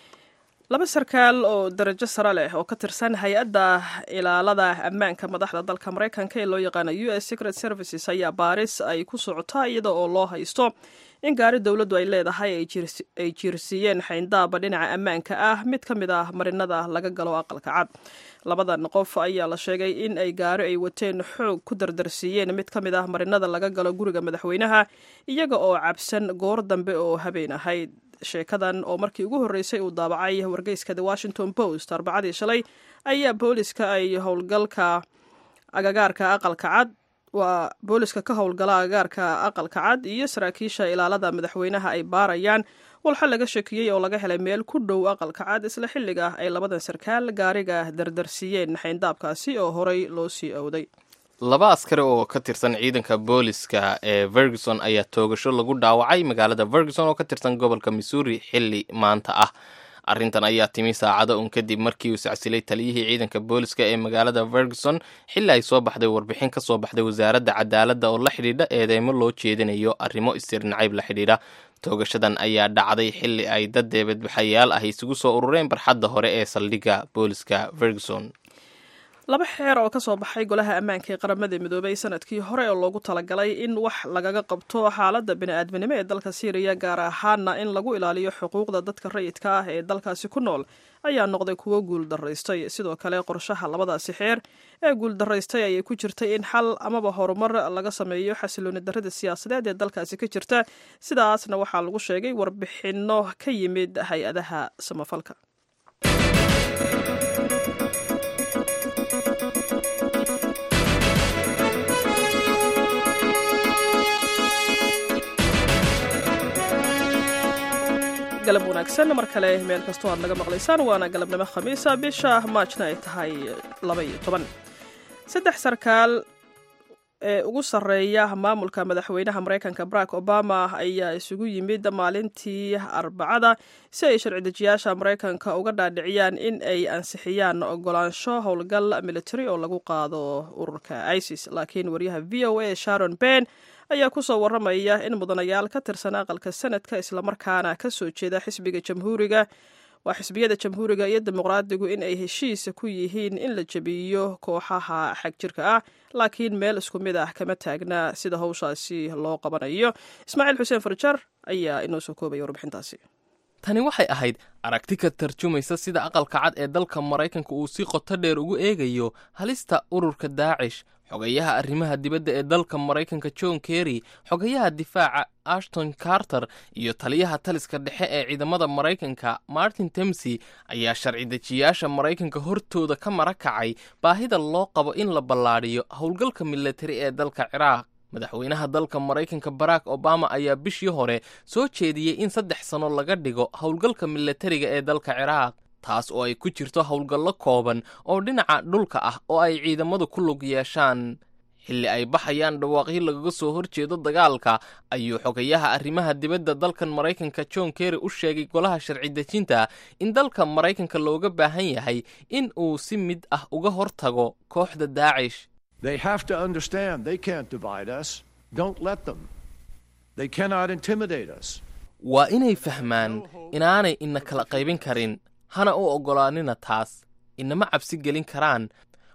laba sarkaal oo darajo sare leh oo ka tirsan hay-adda ilaalada ammaanka madaxda dalka maraykanka ee loo yaqaano u s secret services ayaa baaris ay ku socotaa iyada oo loo haysto in gaari dowladdu ay leedahay ay jiirsiiyeen xayndaaba dhinaca ammaanka ah mid ka mid ah marinada laga galo aqalka cad labadan qof ayaa la sheegay in ay gaari ay wateen xoog ku dardarsiiyeen mid ka mid ah marinada laga galo guriga madaxweynaha iyaga oo cabsan goor dambe oo habeen ahayd sheekadan oo markii ugu horreysay uu daabacay wargeyska the washington post arbacadii shalay ayaa booliska ay howlgalka agagaarka aqalka cad waa booliska ka howlgala agagaarka aqalka cad iyo saraakiisha ilaalada madaxweynaha ay baarayaan walxa laga shakiyey oo laga helay meel ku dhow aqalka cad isla xilliga ay labadan sarkaal gaariga dardarsiiyeen xayndaabkaasi oo horey loo sii owday laba askari oo ka tirsan ciidanka booliska ee ferguson ayaa toogasho lagu dhaawacay magaalada ferguson oo ka tirsan gobolka missouri xilli maanta ah arrintan ayaa timi saacado un kadib markii uu sacsilay taliyihii ciidanka booliska ee magaalada ferguson xilli ay soo baxday warbixin ka soo baxday wasaaradda cadaaladda oo la xidhiidha eedeymo loo jeedinayo arrimo istirnacayb la xidhiidha toogashadan ayaa dhacday xilli ay dad deebadbaxayaal ah isugu soo urureen barxadda hore ee saldhigga booliska ferguson laba xeer oo ka soo baxay golaha ammaanka ee qaramada midoobay sanadkii hore oo loogu talagalay in wax lagaga qabto xaaladda bini-aadminimo ee dalka siiriya gaar ahaana in lagu ilaaliyo xuquuqda dadka rayidka ah ee dalkaasi ku nool ayaa noqday kuwo guuldaraystay sidoo kale qorshaha labadaasi xeer ee guuldaraystay ayay ku jirtay in xal amaba horumar laga sameeyo xasilooni darrada siyaasadeed ee dalkaasi ka jirta sidaasna waxaa lagu sheegay warbixinno ka yimid hay-adaha samafalka galab wanaagsan mar kale meel kastoo aad naga maqlaysaan waana galabnimo khamiisa bisha maajna ay tahay laba iyo toban saddex sarkaal ee ugu sarreeya maamulka madaxweynaha maraykanka barack obama ayaa isugu yimid maalintii arbacada si ay sharci dejiyaasha maraykanka uga dhaadhiciyaan in ay ansixiyaan ogolaansho howlgal military oo lagu qaado ururka isis laakiin wariyaha v o a sharon ben ayaa ku soo warramaya in mudanayaal ka tirsan aqalka sanadka islamarkaana ka soo jeeda xisbiga jamhuuriga waa xisbiyada jamhuuriga iyo dimuqraadigu in ay heshiis ku yihiin in la jebiyo kooxaha xagjirka ah laakiin meel isku mid ah kama taagna sida howshaasi loo qabanayo ismaaciil xuseen farjar ayaa inoo soo koobaya warbixintaasi tani waxay ahayd aragti ka tarjumaysa sida aqalka cad ee dalka maraykanka uu si qoto dheer ugu eegayo halista ururka daacish xogayaha arrimaha dibadda ee dalka maraykanka john kerry xogayaha difaaca ashton carter iyo taliyaha taliska dhexe ee ciidamada maraykanka martin temsy ayaa sharci dejiyaasha maraykanka hortooda ka mara kacay baahida loo qabo in la ballaadhiyo howlgalka militari ee dalka ciraaq madaxweynaha dalka maraykanka barack obama ayaa bishii hore soo jeediyey in saddex sano laga dhigo howlgalka militariga ee dalka ciraaq taas oo ay ku jirto howlgallo kooban oo dhinaca dhulka ah oo ay ciidamadu ku lug yeeshaan xilli ay baxayaan dhawaaqyo lagaga soo horjeedo dagaalka ayuu xogayaha arrimaha dibadda dalkan maraykanka john kerry u sheegay golaha sharci dejinta in dalka maraykanka looga baahan yahay in uu si mid ah uga hortago kooxda daacish They have to understand they can't divide us. Don't let them. They cannot intimidate us. waa inay fahmaan inaanay ina kala qaybin karin hana u oggolaanina taas inama cabsi gelin karaan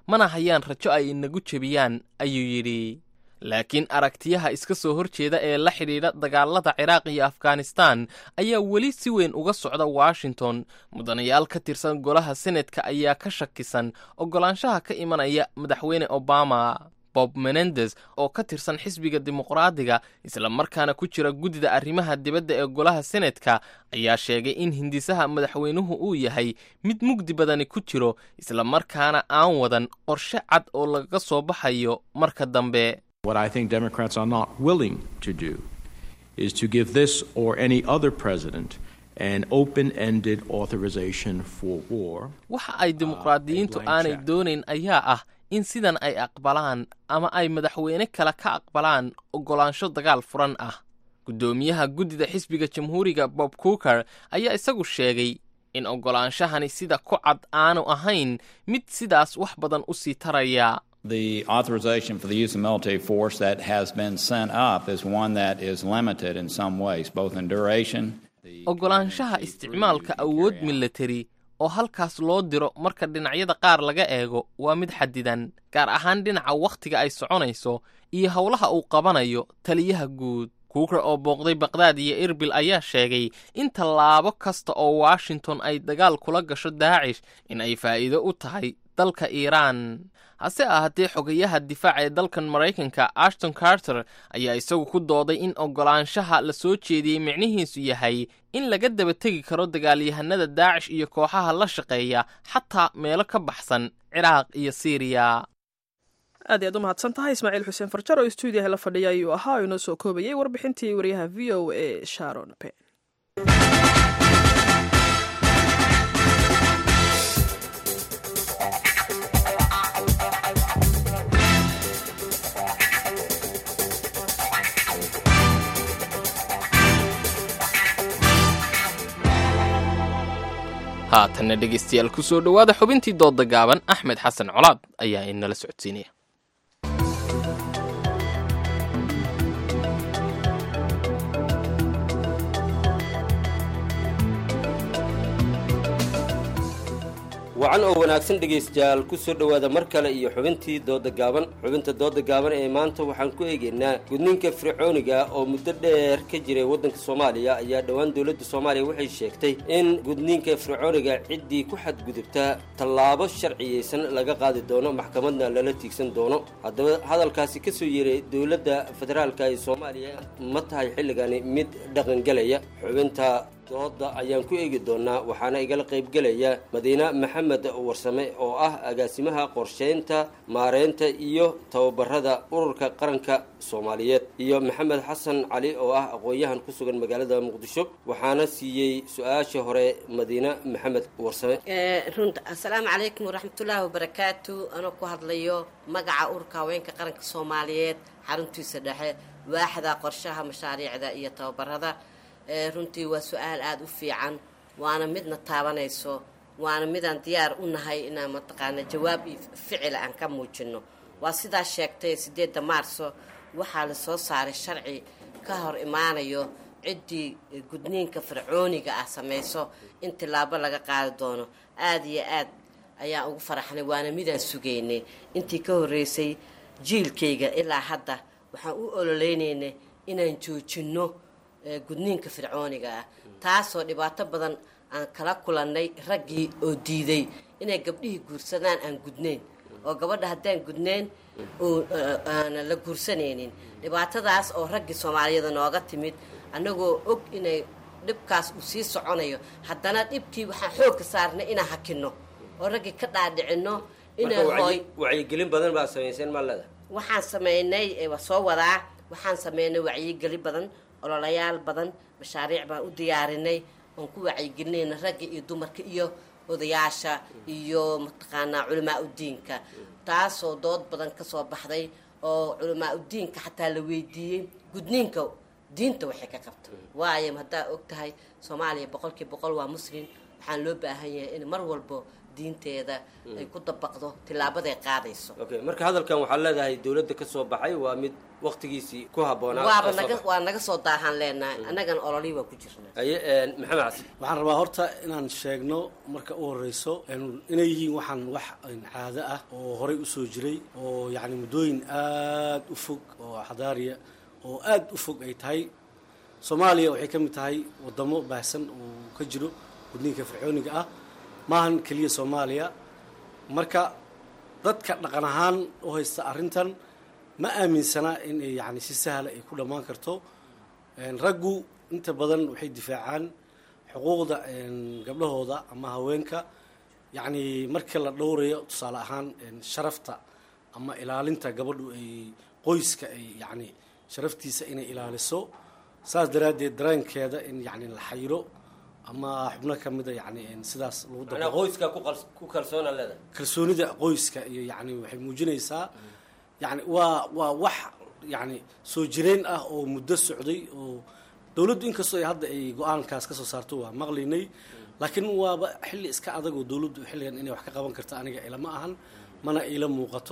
mana hayaan rajo ay inagu jebiyaan ayuu yidhi laakiin aragtiyaha iska soo horjeeda ee la xidhiidha dagaalada ciraaq iyo afghanistan ayaa weli si weyn uga socda washington mudanayaal ka tirsan golaha senetka ayaa ka shakisan oggolaanshaha ka imanaya madaxweyne obama bob menendes oo ka tirsan xisbiga dimuqraadiga islamarkaana ku jira guddida arrimaha dibadda ee golaha senetka ayaa sheegay in hindisaha madaxweynuhu uu yahay mid mugdi badani ku jiro islamarkaana aan wadan qorshe cad oo lagaga soo baxayo marka dambe What I think Democrats are not willing to do is to give this or any other president an open ended authorization for war. waxa ay dimuqraadiyiintu aanay doonayn ayaa ah in sidan ay aqbalaan ama ay madaxweyne kale ka aqbalaan oggolaansho dagaal furan ah guddoomiyaha guddida xisbiga jamhuuriga bob cooker ayaa isagu sheegay in oggolaanshahani sida ku cad aanu ahayn mid sidaas wax badan u sii taraya The authorization for the use of military force that has been sent up is one that is limited in some ways, both in duration. oggolaanshaha isticmaalka awood milatari oo halkaas loo diro marka dhinacyada qaar laga eego waa mid xadidan gaar ahaan dhinaca wakhtiga ay soconayso iyo howlaha uu qabanayo taliyaha guud kuuker oo booqday baqdaad iyo erbil ayaa sheegay in tallaabo kasta oo washington ay dagaal kula gasho daacish in ay faa'iido u tahay dalka iiraan hase ahaatee xogayaha difaaca ee dalkan maraykanka ashton carter ayaa isagu ku dooday in oggolaanshaha la soo jeediyey micnihiisu yahay in laga daba tegi karo dagaalyahanada daacish iyo kooxaha la shaqeeya xataa meelo ka baxsan ciraaq iyo siiriya aad iyaad u mahadsan tahay ismaaciil xuseen farjar oo stuudiyaha la fadhiya ayuu ahaa oo inoo soo koobayay warbixintii wariyaha v o a sharon pen haatanna dhegaystayaal ku soo dhowaada xubintii doodda gaaban axmed xasan colaad ayaa inala socodsiinaya wacan oo wanaagsan dhegaystayaal ku soo dhowaada mar kale iyo xubintii dooda gaaban xubinta dooda gaaban ee maanta waxaan ku eegaynaa gudniinka fircooniga oo muddo dheer ka jiray waddanka soomaaliya ayaa dhowaan dowladda soomaaliya waxay sheegtay in gudniinka fircooniga ciddii ku xadgudubtaa tallaabo sharciyeysan laga qaadi doono maxkamadna lala tiigsan doono haddaba hadalkaasi ka soo yeeray dowladda federaalka ee soomaaliya ma tahay xilligani mid dhaqangelaya xubinta dooda ayaan ku eegi doonaa waxaana igala qaybgelaya madiine maxamed warsame oo ah agaasimaha qorsheynta maareynta iyo tababarada ururka qaranka soomaaliyeed iyo maxamed xasan cali oo ah aqoon-yahan ku sugan magaalada muqdisho waxaana siiyey su-aasha hore madiine maxamed warsame runta assalaamu calaykum waraxmatullaahi wabarakaatu anoo ku hadlayo magaca ururka haweenka qaranka soomaaliyeed xaruntiisa dhexe waaxda qorshaha mashaariicda iyo tababarada runtii waa su-aal aada u fiican waana midna taabanayso waana midaan diyaar u nahay inaan mataqaana jawaab iyo ficila aan ka muujino waa sidaa sheegtay sideedda maarso waxaa la soo saaray sharci ka hor imaanayo ciddii gudniinka fircooniga ah samayso in tilaabo laga qaadi doono aada iyo aad ayaan ugu faraxnay waana midaan sugaynay intii ka horreysay jiilkayga ilaa hadda waxaan u ololeynaynay inaan joojinno gudniinka fircooniga ah taasoo dhibaato badan aan kala kulannay raggii oo diiday inay gabdhihii guursadaan aan gudnayn oo gabadha haddaan gudnayn aana la guursanaynin dhibaatadaas oo raggii soomaaliyada nooga timid annagoo og inay dhibkaas uu sii soconayo haddana dhibkii waxaan xoogka saarnay inaan hakinno oo raggii ka dhaadhicinno inay hooy wacyigelin badan baa samayseen maalada waxaan sameynay waa soo wadaa waxaan sameynay wacyigeli badan ololayaal badan mashaariic baan u diyaarinay oon ku wacyigelinayna ragga iyo dumarka iyo odayaasha iyo mataqaanaa culamaa udiinka taasoo dood badan kasoo baxday oo culamaa udiinka xataa la weydiiyey gudniinka diinta waxay ka qabto waayo haddaa og tahay soomaaliya boqolkiiba boqol waa muslim waxaan loo baahan yahay in mar walbo diinteeda ay ku dabaqdo tilaabaday qaadayso okay marka hadalkan waxaa leedahay dowladda ka soo baxay waa mid waqtigiisii ku habboonaa waaba oo soo naga baxay. waa naga soo daahaan leenahay annagana ololii waa ku jirnaa haye een, maxamed casi waxaan rabaa horta inaan sheegno marka u horeyso een, inay yihiin waxaan wax een, caado ah oo horey usoo jiray oo yacni muddooyin aad u fog oo xadaariya oo aad u fog ay tahay soomaaliya waxay ka mid tahay wadamo baahsan oo ka jiro gudniinka fircooniga ah maahan keliya soomaaliya marka dadka dhaqan ahaan u haysta arrintan ma aaminsana in ay yacni si sahla ay ku dhammaan karto Een, raggu inta badan waxay difaacaan xuquuqda een, gabdhahooda ama haweenka yacni marka la dhowrayo tusaale ahaan een, sharafta ama ilaalinta gabadhu ay qoyska ay yacni sharaftiisa inay ilaaliso saas daraaddeed dareenkeeda in yacni la xayiro ama xubno ka mida yacni een, sidaas lagu macnaa dabaqo qoyska ku qals- ku kalsoona leedahay kalsoonida qoyska iyo yacni waxay muujinaysaa yacni waa waa wax yacni soo jireen ah oo muddo socday oo dowladdu inkastoo ay hadda ay go-aankaas ka soo saarto waa maqlaynay laakiin waaba xilli iska adag oo dowladdu xilligan inay wax ka qaban karto aniga ilama ahan mana ila muuqato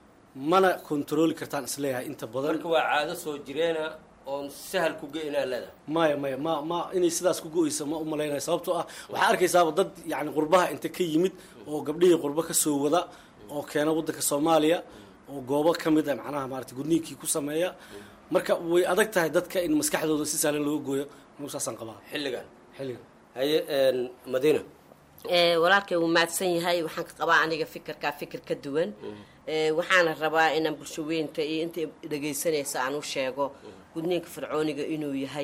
mana kontrooli kartaan isleeyahay inta badan marka waa caado soo jireena oon sahal ku geynaa leedahay maya maya ma ma inay sidaas ku go-eysa ma umalaynaya sababtoo ah waxaa arkaysaaba dad yani qurbaha inta ka yimid oo gabdhihii qurbo ka soo wada oo keena waddanka soomaaliya oo goobo ka mid a macnaha maarata gudniinkii ku sameeya marka way adag tahay dadka in maskaxdooda si sahlan looga gooyo anugu saasaan qabaa xilligan xilligan haye een, madiina Ee, walaalkay wuu mahadsan yahay waxaan ka qabaa aniga fikirkaa fikir ka duwan Ee, waxaana rabaa inaan bulshaweynta iyo inta dhegaysanaysa aan u sheego gudniinka fircooniga inuu yahay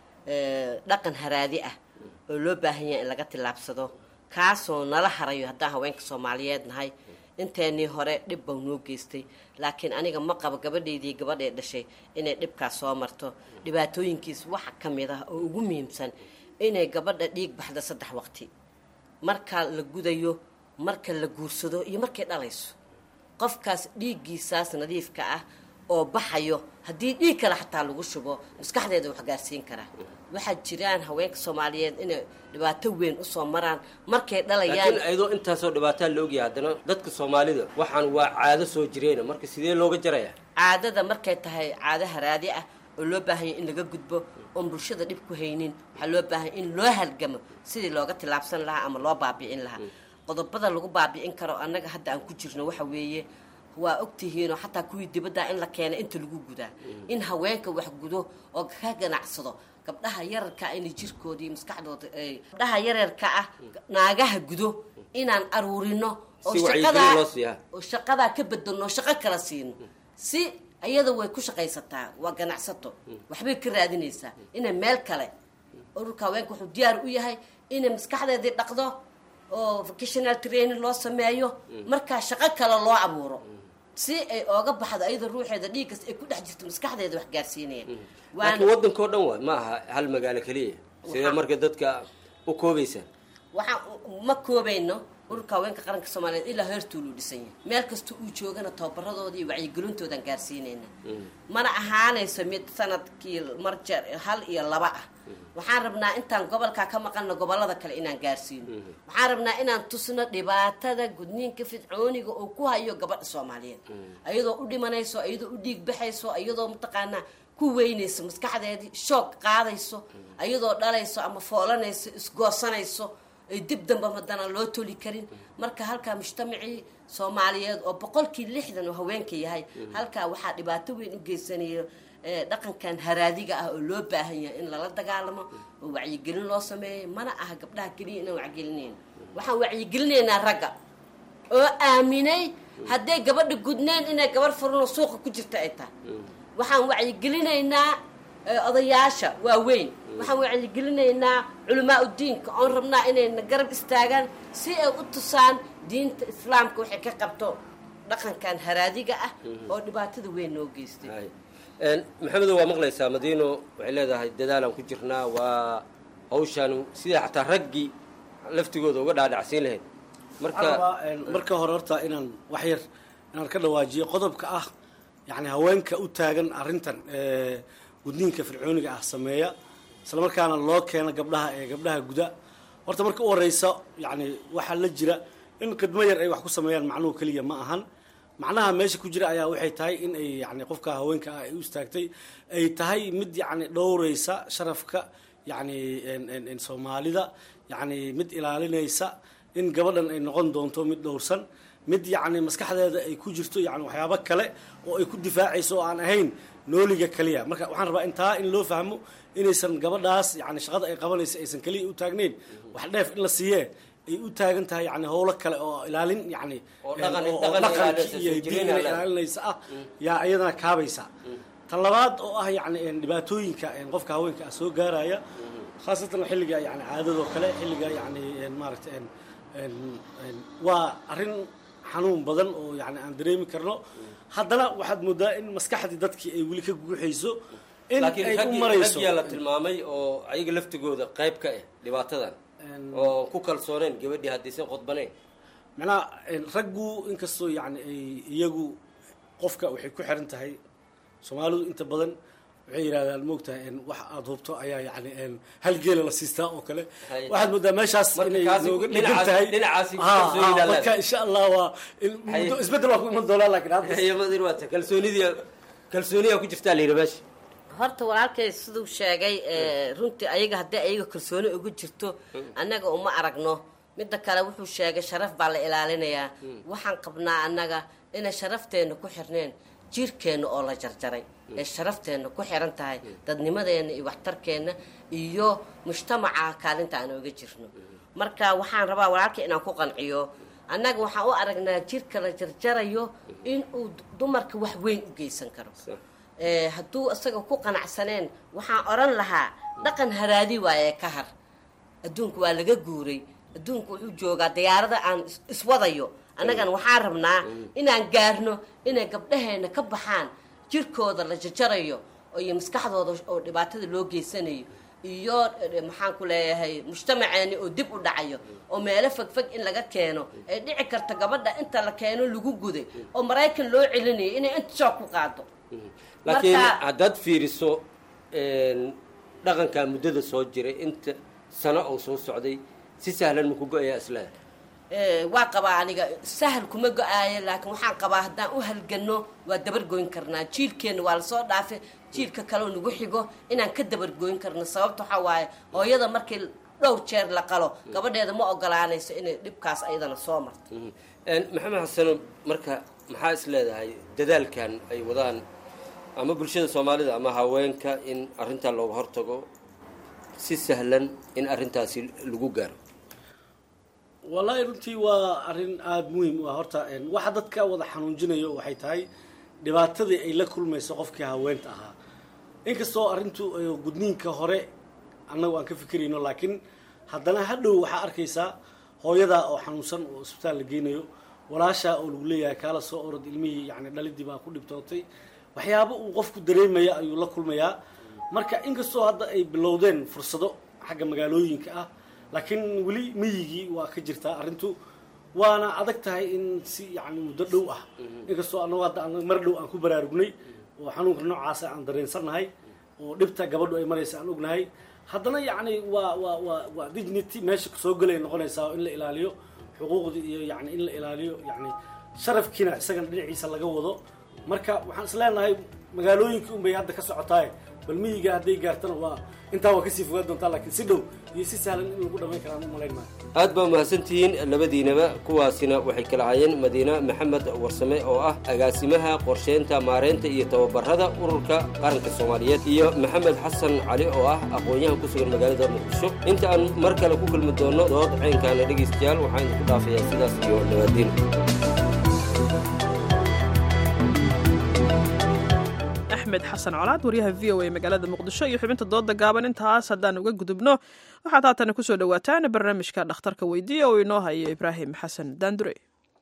ee, dhaqan haraadi ah oo loo baahan yahay in laga tillaabsado kaasoo nala harayo haddaan haweenka soomaaliyeed nahay inteenii hore dhib bau noo geystay laakiin aniga ma qabo gabadhaydii gabadhee dhashay inay dhibkaas soo marto dhibaatooyinkiis waxa ka mid ah oo ugu muhiimsan inay gabadha dhiig baxda saddex waqti marka la gudayo marka la guursado iyo markay dhalayso qofkaas dhiiggiisaas nadiifka ah oo baxayo haddii dhiig kale xataa lagu shubo maskaxdeeda wax gaarsiin karaa waxaa jiraan haweenka soomaaliyeed inay dhibaato weyn usoo maraan markay dhalayaan laakiin ayadoo intaasoo dhibaataa la ogyahay haddana dadka soomaalida waxaan waa caado soo jireena marka sidee looga jarayaa caadada markay tahay caado haraadi ah oo loo baahanya in laga gudbo oon bulshada dhib ku haynin waxaa loo baahanya in loo halgamo sidii looga tillaabsan lahaa ama loo baabi'in lahaa qodobada lagu baabi'in karo annaga hadda aan ku jirno waxa weeye waa ogtihiinoo xataa kuwii dibadda in la keena inta lagu gudaa in haweenka wax gudo oo ka ganacsado gabdhaha yararka ah inay jirkoodii maskaxdooda ay gabdhaha yararka ah naagaha gudo inaan aruurino oo Si wacyigelin shaqadaa loo siiyaa. oo shaqadaa ka bedelno shaqo kala siino si iyada way ku shaqaysataa waa ganacsato waxbay ka raadinaysaa inay meel kale ururka haweenka wuxuu diyaar u yahay inay maskaxdeedii dhaqdo oo vocational training loo sameeyo markaa shaqo kale loo abuuro si ay ooga baxdo iyada ruuxeeda dhiiggas ay ku dhex jirto maskaxdeeda wax gaarsiinaya laakiin waddankao dhan waay ma aha hal magaalo keliya sidee marka dadka u koobaysaan waxaan ma koobayno ururka haweenka qaranka soomaaliyeed ilaa heertuuluu dhisan yahay meel kasta uu joogana tababaradooda iyo wacyigelintoodaan gaarsiinayna mana ahaanayso mid sanadkii marjar hal iyo laba ah waxaan rabnaa intaan gobolkaa ka maqanno gobolada kale inaan gaarsiino waxaan rabnaa inaan tusno dhibaatada gudniinka fidcooniga oo ku hayo gabadha soomaaliyeed ayadoo u dhimanayso ayadoo u dhiig baxayso ayadoo mataqaanaa ku weynayso maskaxdeedii shoog qaadayso ayadoo dhalayso ama foolanayso isgoosanayso ay dib damba madana loo toli karin marka halkaa mujtamacii soomaaliyeed oo boqolkii lixdan oo haweenka yahay halkaa waxaa dhibaato weyn u geysanayo ee, dhaqankan haraadiga ah oo loo baahan yahay in lala dagaalamo oo wacyigelin loo sameeyo mana aha gabdhaha keliya inaan wacyigelinayno waxaan wacyigelinaynaa ragga oo aaminay hadday gabadha gudnayn inay gabarh furanoo suuqa ku jirta ay tahay waxaan wacyigelinaynaa ee, odayaasha waaweyn waxaan wacyigelinaynaa culamaa udiinka oon rabnaa inayna garab istaagaan si ay u tusaan diinta islaamka waxay ka qabto dhaqankan haraadiga ah oo dhibaatada weyn noo geystay Een, maxamedow waa maqlaysaa madiino waxay leedahay dadaalaan ku jirnaa waa hawshaan sidai xataa raggii laftigooda uga dhaadhacsiin lahayd marka Waxaan rabaa, een, marka hore horta inaan wax yar inaan ka dhawaajiyo qodobka ah yani haweenka u taagan arrintan ee, gudniinka fircooniga ah sameeya islamarkaana loo keeno gabdhaha ee gabdhaha guda horta marka u horeysa yacni waxaa la jira in khidmo yar ay wax ku sameeyaan macnuhu keliya ma ahan macnaha meesha ku jira ayaa waxay tahay in ay yani qofka haweenka ah ay u istaagtay ay tahay mid yacni dhowreysa sharafka yacni soomaalida yacni mid ilaalinaysa in gabadhan ay noqon doonto mid dhowrsan mid yacni maskaxdeeda ay ku jirto yani waxyaabo kale oo ay ku difaacayso oo aan ahayn nooliga keliya marka waxaan rabaa intaa in loo fahmo inaysan gabadhaas yani shaqada ay qabanaysa aysan keliya u taagnayn wax dheef in la siiyee ay u taagan tahay yani howlo kale oo ilaalin yani Oo dhaqan- oo dhaqan dhaqankii ilaalinaysa, iyo soo diin jireen inay ilaalin. ilaalinaysa ah yaa iyadana kaabaysa tan labaad oo ah yani dhibaatooyinka qofka haweenka ah soo gaaraya khaasatan xilliga yani caadadoo kale xilliga yani maaragta waa arrin xanuun badan oo yani aan dareemi karno haddana waxaad moodaa in maskaxdii dadkii ay weli ka guuxayso in laakiin ay u raggii marayso raggiyaa la tilmaamay oo ayaga laftigooda qayb ka ah dhibaatadan oo ku kalsooneen gabadhii haddaysan khudbaneen macnaha raggu inkastoo yani ay iyagu qofka waxay ku xiran tahay soomaalidu inta badan waxay yidhahdaan moogtahay wax aada hubto ayaa yani hal geela la siistaa oo kale Hay. waxaad moodaa meeshaas Marka inay kaasi nooga dhinacaas- dhigan tahay dhinacaasi ku Ha, kalsooni ha, ilaalin. marka insha allah waa in- Hay. muddo isbeddel waa ku iman doonaa laakiin hadda Hayamadir waata kalsoonidii kalsooniyaa ku jirtaa la yidhi meesha horta walaalkay siduu sheegay ee, runtii ayaga haddii ayaga kalsooni ugu jirto annaga uma aragno midda kale wuxuu sheegay sharaf baa la ilaalinayaa waxaan qabnaa annaga inay sharafteena ku xirneen jirkeenna oo la jarjaray ee sharafteena ku xiran tahay dadnimadeena iyo waxtarkeenna iyo mujtamaca kaalinta aan oga jirno marka waxaan rabaa walaalkay inaan ku qanciyo annaga waxaan u aragnaa jirka la jarjarayo inuu dumarka wax weyn u geysan karo ee, hadduu isaga ku qanacsaneen waxaan odhan lahaa dhaqan haraadi waaye ka har adduunku waa laga guuray adduunku wuxuu joogaa diyaarada aan is- iswadayo annagana waxaan rabnaa inaan gaarno inay gabdhaheena ka baxaan jirkooda la jajarayo oo iyo maskaxdooda oo dhibaatada loo geysanayo iyo eh, maxaan ku leeyahay mujtamaceeni oo dib u dhacayo oo meelo fogfog in laga keeno ay dhici karta gabadha inta la keeno lagu guday oo maraykan loo celinayo inay inta shoog ku qaado laakiin Marka- haddaad fiiriso een, dhaqankaa muddada soo jiray inta sano oo soo socday si sahlan maku go-ayaa islaada Ee, waa qabaa aniga sahal kuma go-aayo laakiin waxaan qabaa haddaan u halgano waa dabargoyn karnaa jiilkeenna waa lasoo dhaafay jiilka kaleo nagu xigo inaan ka dabargoyn karno sababta waxaa waaye hooyada markii dhowr jeer la qalo gabadheeda ma ogolaanayso inay dhibkaas ayadana soo marto Een, maxamed xasano marka maxaa is leedahay dadaalkan ay wadaan ama bulshada soomaalida ama haweenka in arrintaa looga hortago si sahlan in arrintaasi lagu gaaro wallaahi runtii waa arrin aada muhiim u ah horta een, waxa dadka wada xanuunjinayo waxay tahay dhibaatadii ay la kulmayso qofkii haweenta ahaa inkastoo arrintu eh, gudniinka hore annagu aan ka fikirayno laakiin haddana hadhow waxaa arkaysaa hooyadaa oo xanuunsan oo isbitaal la geynayo walaashaa oo lagu leeyahay kaala soo orod ilmihii yani dhalidii baa ku dhibtootay waxyaabo uu qofku dareemaya ayuu la kulmayaa marka inkastoo hadda ay bilowdeen fursado xagga magaalooyinka ah laakiin weli miyigii waa ka jirtaa arrintu waana adag tahay in si yani muddo dhow ah inkastoo anagu hadda aan mar dhow aan ku baraarugnay oo xanuunka noocaasa aan dareensannahay oo dhibta gabadhu ay maraysa aan ognahay haddana yacni waa waa waa waa dignity meesha soo gelay noqonaysaa oo in la ilaaliyo xuquuqdii iyo yani in la ilaaliyo yani sharafkiina isagana dhinaciisa laga wado marka waxaan is leenahay magaalooyinkii unbay hadda ka socotaaye bal miyiga hadday gaartana waa intaa waa kasii fogaan doontaa laakiin si dhow iyo si sahlan in lagu dhamayn karaan u malayn maayo aad baa mahadsantihiin labadiinaba kuwaasina waxay kala hayeen madiina maxamed warsame oo ah agaasimaha qorsheynta maareynta iyo tababarada ururka qaranka soomaaliyeed iyo maxamed xasan cali oo ah aqoon-yahan ku sugan magaalada muqdisho inta aan mar kale ku kulmi doono dood ceynkaana dhegaystayaal waxaan idinku dhaafayaa sidaas iyo nabaadiin axmed xasan colaad waryaha v o a magaalada muqdisho iyo xubinta dooda gaaban intaas haddaan uga gudubno waxaad haatana kusoo dhawaataan barnaamijka dhakhtarka weydiiya oo inoo hayo ibraahim xasan daandure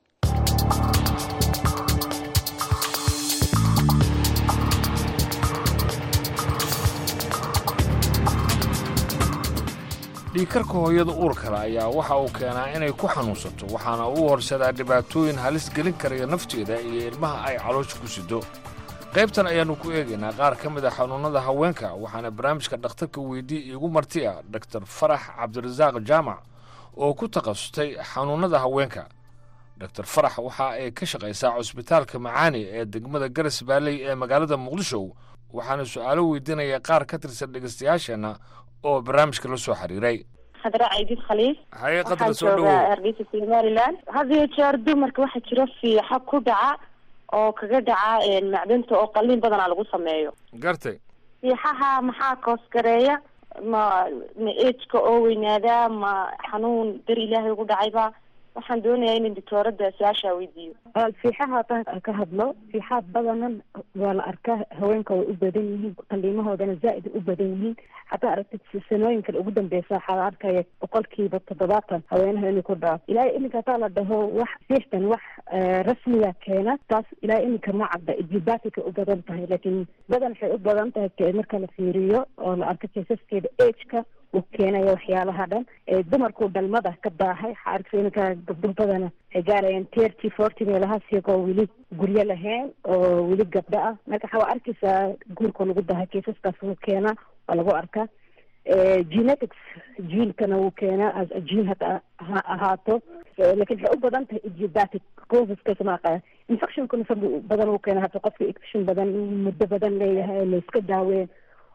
dhiigkarka hooyada uurkale ayaa waxa uu keenaa inay ku xanuunsato waxaana uu horsadaa dhibaatooyin halis gelin karaya nafteeda iyo ilmaha ay caloosha ku sido qaybtan ayaannu ku eegaynaa qaar ka mid a xanuunnada haweenka waxaana barnaamijka dhakhtarka weydii iigu marti ah doktor farax cabdirasaaq jaamac oo ku takhasustay xanuunnada haweenka doktor farax waxa ay ka shaqaysaa cusbitaalka macaani ee degmada garas baalley ee magaalada muqdisho waxaana su'aalo weydiinaya qaar ka tirsan dhegaystayaasheenna oo barnaamijka la soo xiriiray khadra caydid khaliif haye qadra waxaan soo joogaa dhowow ardaysa somaliland had iyo jeer dumarka waxaa jira fiixa ku dhaca oo kaga dhaca macdanta oo qalliin badanaa lagu sameeyo gartay fiixaha maxaa koosgareeya ma ma ejka oo weynaadaa ma xanuun dar ilaahay ugu dhacayba waxaan doonayaa in doctooradda su-aashaa weydiiyo fiixaha haddaan aan ka hadlo fiixaha badanan waa la arkaa haweenka way u badan yihiin qaliimahoodana zaa'id u badan yihiin haddaa aragtid sanooyinkan ugu dambeysa waxaa la arkaya boqolkiiba toddobaatan haweenaha inay ku dhaaf ilaahay iminka hadaa la dhaho wax fiixdan wax eh, rasmiga keena taas ilaahay iminka ma cadda ijibatika u badan tahay laakiin badan waxay u badan tahay ke- marka la fiiriyo oo la arko keesaskeeda ageka uu keenaya waxyaalaha dhan ee dumarku dhalmada ka baahay waxaa arkaysa iminka gabdho badana waxay gaarayaan thirty forty meelahaas iyagoo weli guryo lahayn oo weli gabdho ah marka waxaa arkaysaa guurka lagu dahay keesaskaas wuu keenaa waa lagu arkaa Eh, genetics jiilkana wuu keenaa as jiil hata ha ahaato Eh, laakiin waxay u badan tahay idiobatic causeska ma aqaan infectionkuna isagu badan uu keena hata qofka infection badan muddo badan leeyahay la iska daaween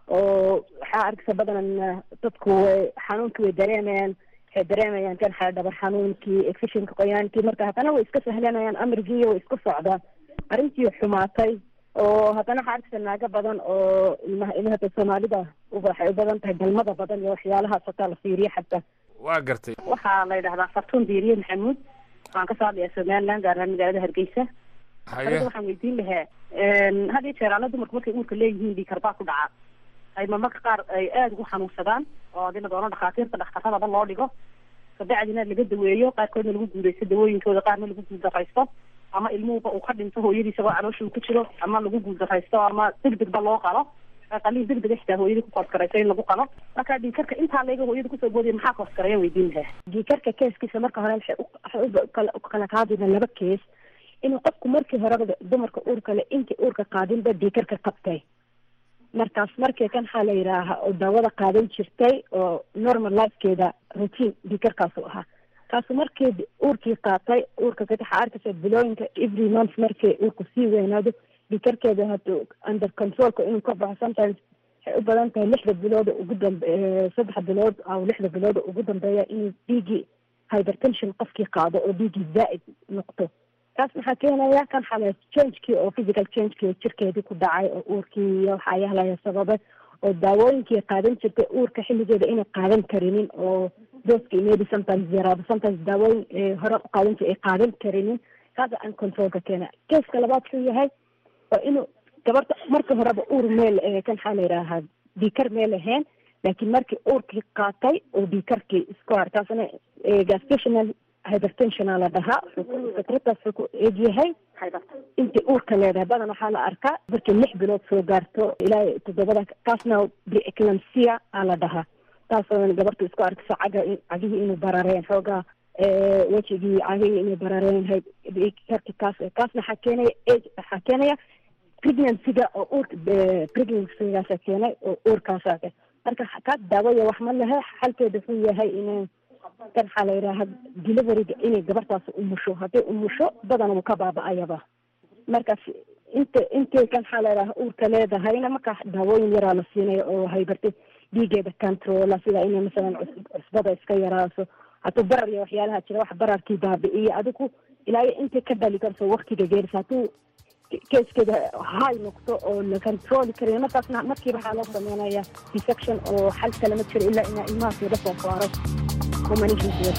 oo waxaa arkaysa badanan eh, dadku way xanuunkii way dareemayaan waxay dareemayaan kan xaa dhabar xanuunkii infectionka qoyaankii marka haddana way iska sahlanayaan amarkii way iska socdaan arrintii xumaatay oo haddana waxaa arkaysa naago badan oo ilmaha ilmahata soomaalida uba waxay u badan tahay galmada badan iyo waxyaalahaas hataa la fiiriyo xataa waa gartay waxaa la yidhahdaa fartuun diiriye maxamuud waxaan kasoo hadlayaa somaliland gaar ahaan magaalada hargeysa haye aniga waxaan weydiin lahaa had iyo jeer alla dumarku markay uurka leeyihiin dhiikar baa ku dhaca ay marmarka qaar ay aada ugu xanuunsadaan oo hadii la doono dhakhaatiirta dhakhtaradaba loo dhigo kabacdina laga daweeyo qaarkoodna lagu guuleysto dawooyinkooda qaarna lagu guuldaraysto ama ilmuhuba uu ka dhinto hooyadiisa oo caloosha uu ku jiro ama lagu guuldaraysto ama degdegba loo qalo qaliin degdega xitaa hooyadii ku kooskarayso in lagu qalo marka dhiikarka intaa leega hooyada kusoo boodaya maxaa kooskaraya weydiin lahaa dhiikarka keeskiisa marka hore waxay u- waxay u kala- u kala qaadina laba kees inuu qofku markii horeba dumarka uurka le intii uurka qaadinba dhiikarka qabtay markaas markii kan waxaa la yidhaaha oo daawada qaadan jirtay oo normal lifekeeda routine dhiikarkaasu ahaa kaasu markii uurkii qaatay uurka kadib waxaa arkaysa bilooyinka every month markii uurku sii weynaado dhiikarkeeda haduu under controlka inuu ka baxo sometimes waxay u badan tahay lixda bilooda ugu dambe eh, saddex bilood aw lixda bilooda ugu dambeeya inuu dhiigii hypertension qofkii qaado oo dhiigii zaa'id noqdo taas maxaa keenaya kan xale changekii oo physical changekii jirkeedii ku dhacay oo uurkii iyo waxaa yahlaya sababe oo daawooyinkii qaadan jirtay uurka xilligeeda inay qaadan karinin oo dooskii maybe sometimes yaraado sometimes daawooyin eh, hore u qaadan jirtay ay qaadan karinin kaasa aan controlka keena keeska labaad wuxuu yahay waa inuu gabarta marka horeba uur meel eh, kan waxaa la yidhaahaa dhiikar meel ahayn laakiin markii uurkii qaatay oo dhiikarkii isku har taasna eh, gestational hypertensiona la dhahaa fikradaas wuxuu ku egyahay intii uurka leedahay badan waxaa la arkaa markii lix bilood soo gaarto ilaa toddobada kaasna preeclampsia aa la dhahaa taasoo gabartu isku arkayso caga cagihii inuu barareen xoogaa eh, wejigii cagihii inay barareen hay- karki kaas kaasna waxaa keenaya age waxaa keenaya pregnancyga oo uurka eh, pregnancygaasa keenay oo uurkaasa ke marka kaas daawaya wax ma lehe xalkeeda wuxuu yahay inay kan waxaa la yidhaaha deliveryga inay gabartaas umusho hadday umusho badan wuu ka baaba-ayaba markaas inta intay kan waxaa la yidhaha uurka leedahayna markaa daawooyin yaraa la siinaya oo haybartay dhiigeeda controla sida inay masalan cus- cusbada iska yaraaso hadduu barar iyo waxyaalaha jira wax bararkii baabi'iyo adigu ilaa iyo intay ka dhali karto waktiga geerisa hadduu keeskeeda high noqdo oo la controli karayo markaasna markiiba waxaa loo sameynaya desection oo xal kale ma jiro ilaa inaa ilmahaas laga soo saaro humanitiga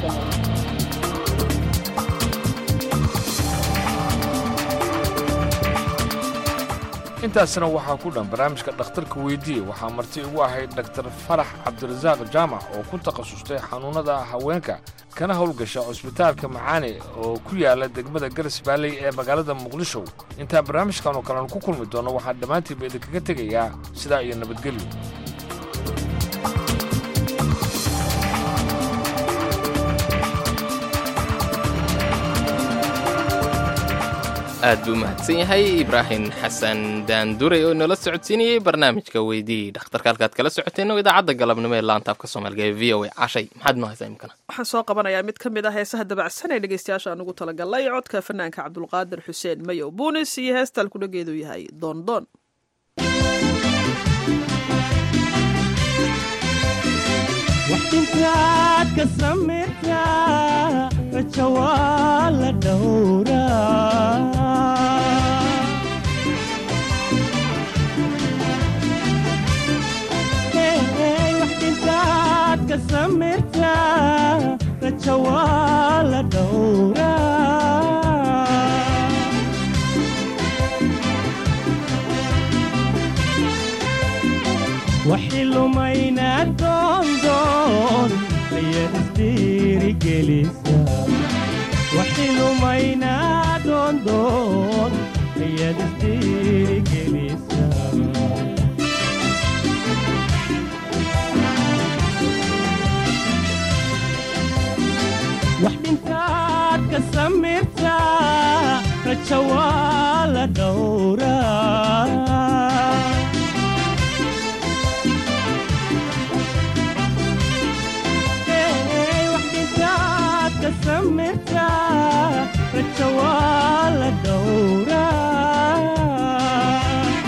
sameeyo intaasina waxaa ku dhan barnaamijka dhakhtarka weydiiye waxaa marti igu ahayd dhaktar farax cabdirasaaq jaamac oo ku takhasustay xanuunnada haweenka kana howlgasha cusbitaalka macaane oo ku yaala degmada garas baalley ee magaalada muqdisho intaan barnaamijkan oo kalena ku kulmi doonno waxaan dhammaantiinba idinkaga tegayaa sidaa iyo nabadgelyo aad buu mahadsan yahay ibraahim xasan daandurey oo inoola socodsiinayey barnaamijka weydii dhakhtarka halkaad kala socoteen oo idaacadda galabnimo ee laanta afka soomaaliga ee v o a cashay maxaad noo haysaa imkana waxaan soo qabanayaa mid ka mid ah heesaha dabacsan ee dhegeystayaasha aan ugu talagalay codka fanaanka cabdulqaadir xuseen mayow buunis iyo heesta alkudhageedu yahay doondoon waxdintaad ka samirtaa raja waa la dhowraa waxdintaad ka samirtaa raja waa la dhowraa waxilumayna doondoon ayaad isdhiirigelisa waxilumayna doondoon ayaad isdhiirigelisa wax dhintaad ka samirtaa raja waa la dhowraa raja waa la dhowraa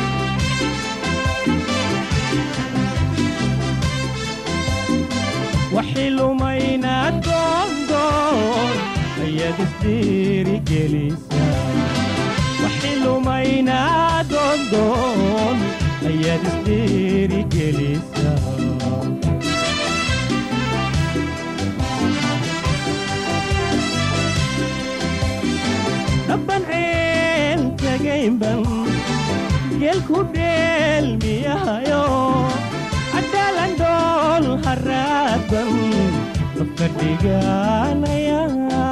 waxilumayna doondoon ayaad isdhiirigelisa waxilumayna doondoon ayaad isdhiirigelisa dhaban ceel tagaynban geelku dheelmiyahayo cadaalan dhool haraadban dabka dhiganaya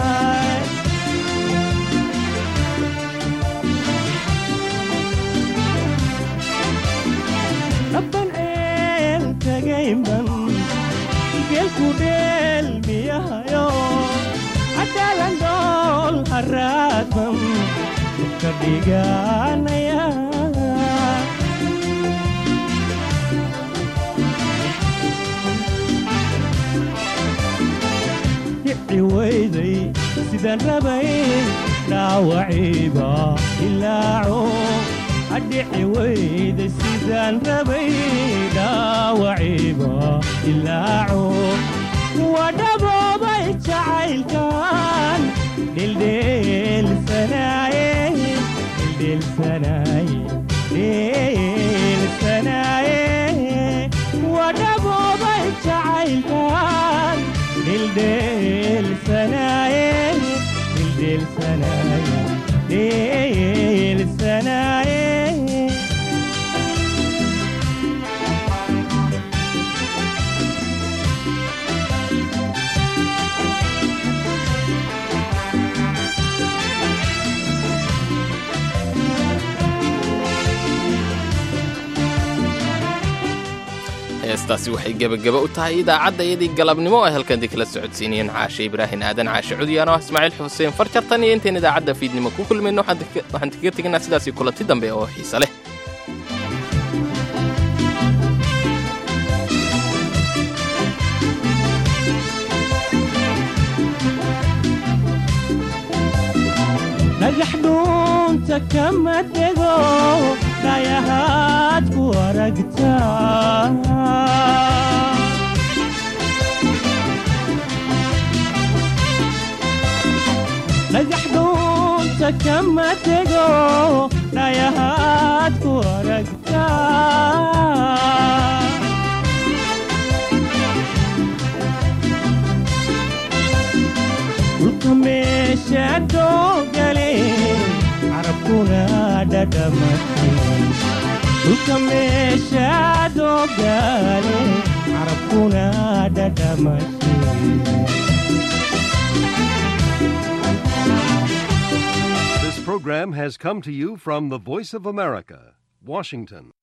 dhaban ceel tagaynban geelku dheelmiyahayo cadaalan dhool haraadban dabka dhiganaya dhici weyday sidaan rabay dhaawaciiba ilaaco adhici weyday sidaan rabay dhaawaciiba ilaaco wadhaboobay jacaylkan dhildheelsanaaye dhildheelsanaaye dhildheelsanaaye wadhaboobay jacaylkan dhildheelsanaaye dhildheelsanaaye dhildheelsanaaye heestaasi waxay gebageba u tahay idaacadda iyadii galabnimo ay halkandii kala socodsiinayeen caashe ibraahin aadan caashe cudiyaan oo ismaaciil xuseen farjartan iyo intayn idaacadda fiidnimo ku kulmayno waxaan kaga tegaynaa sidaasii kulanti dambe oo xiise leh dhagax dhuunta kama dego dhayahaad ku aragtaa dhagax dhuunta kama dego dhayahaad ku aragtaa dhulka meesha doogale carabkuna dhadhamate dhulka meesha doogale carabkuna dhadhamate This program has come to you from the Voice of America, Washington.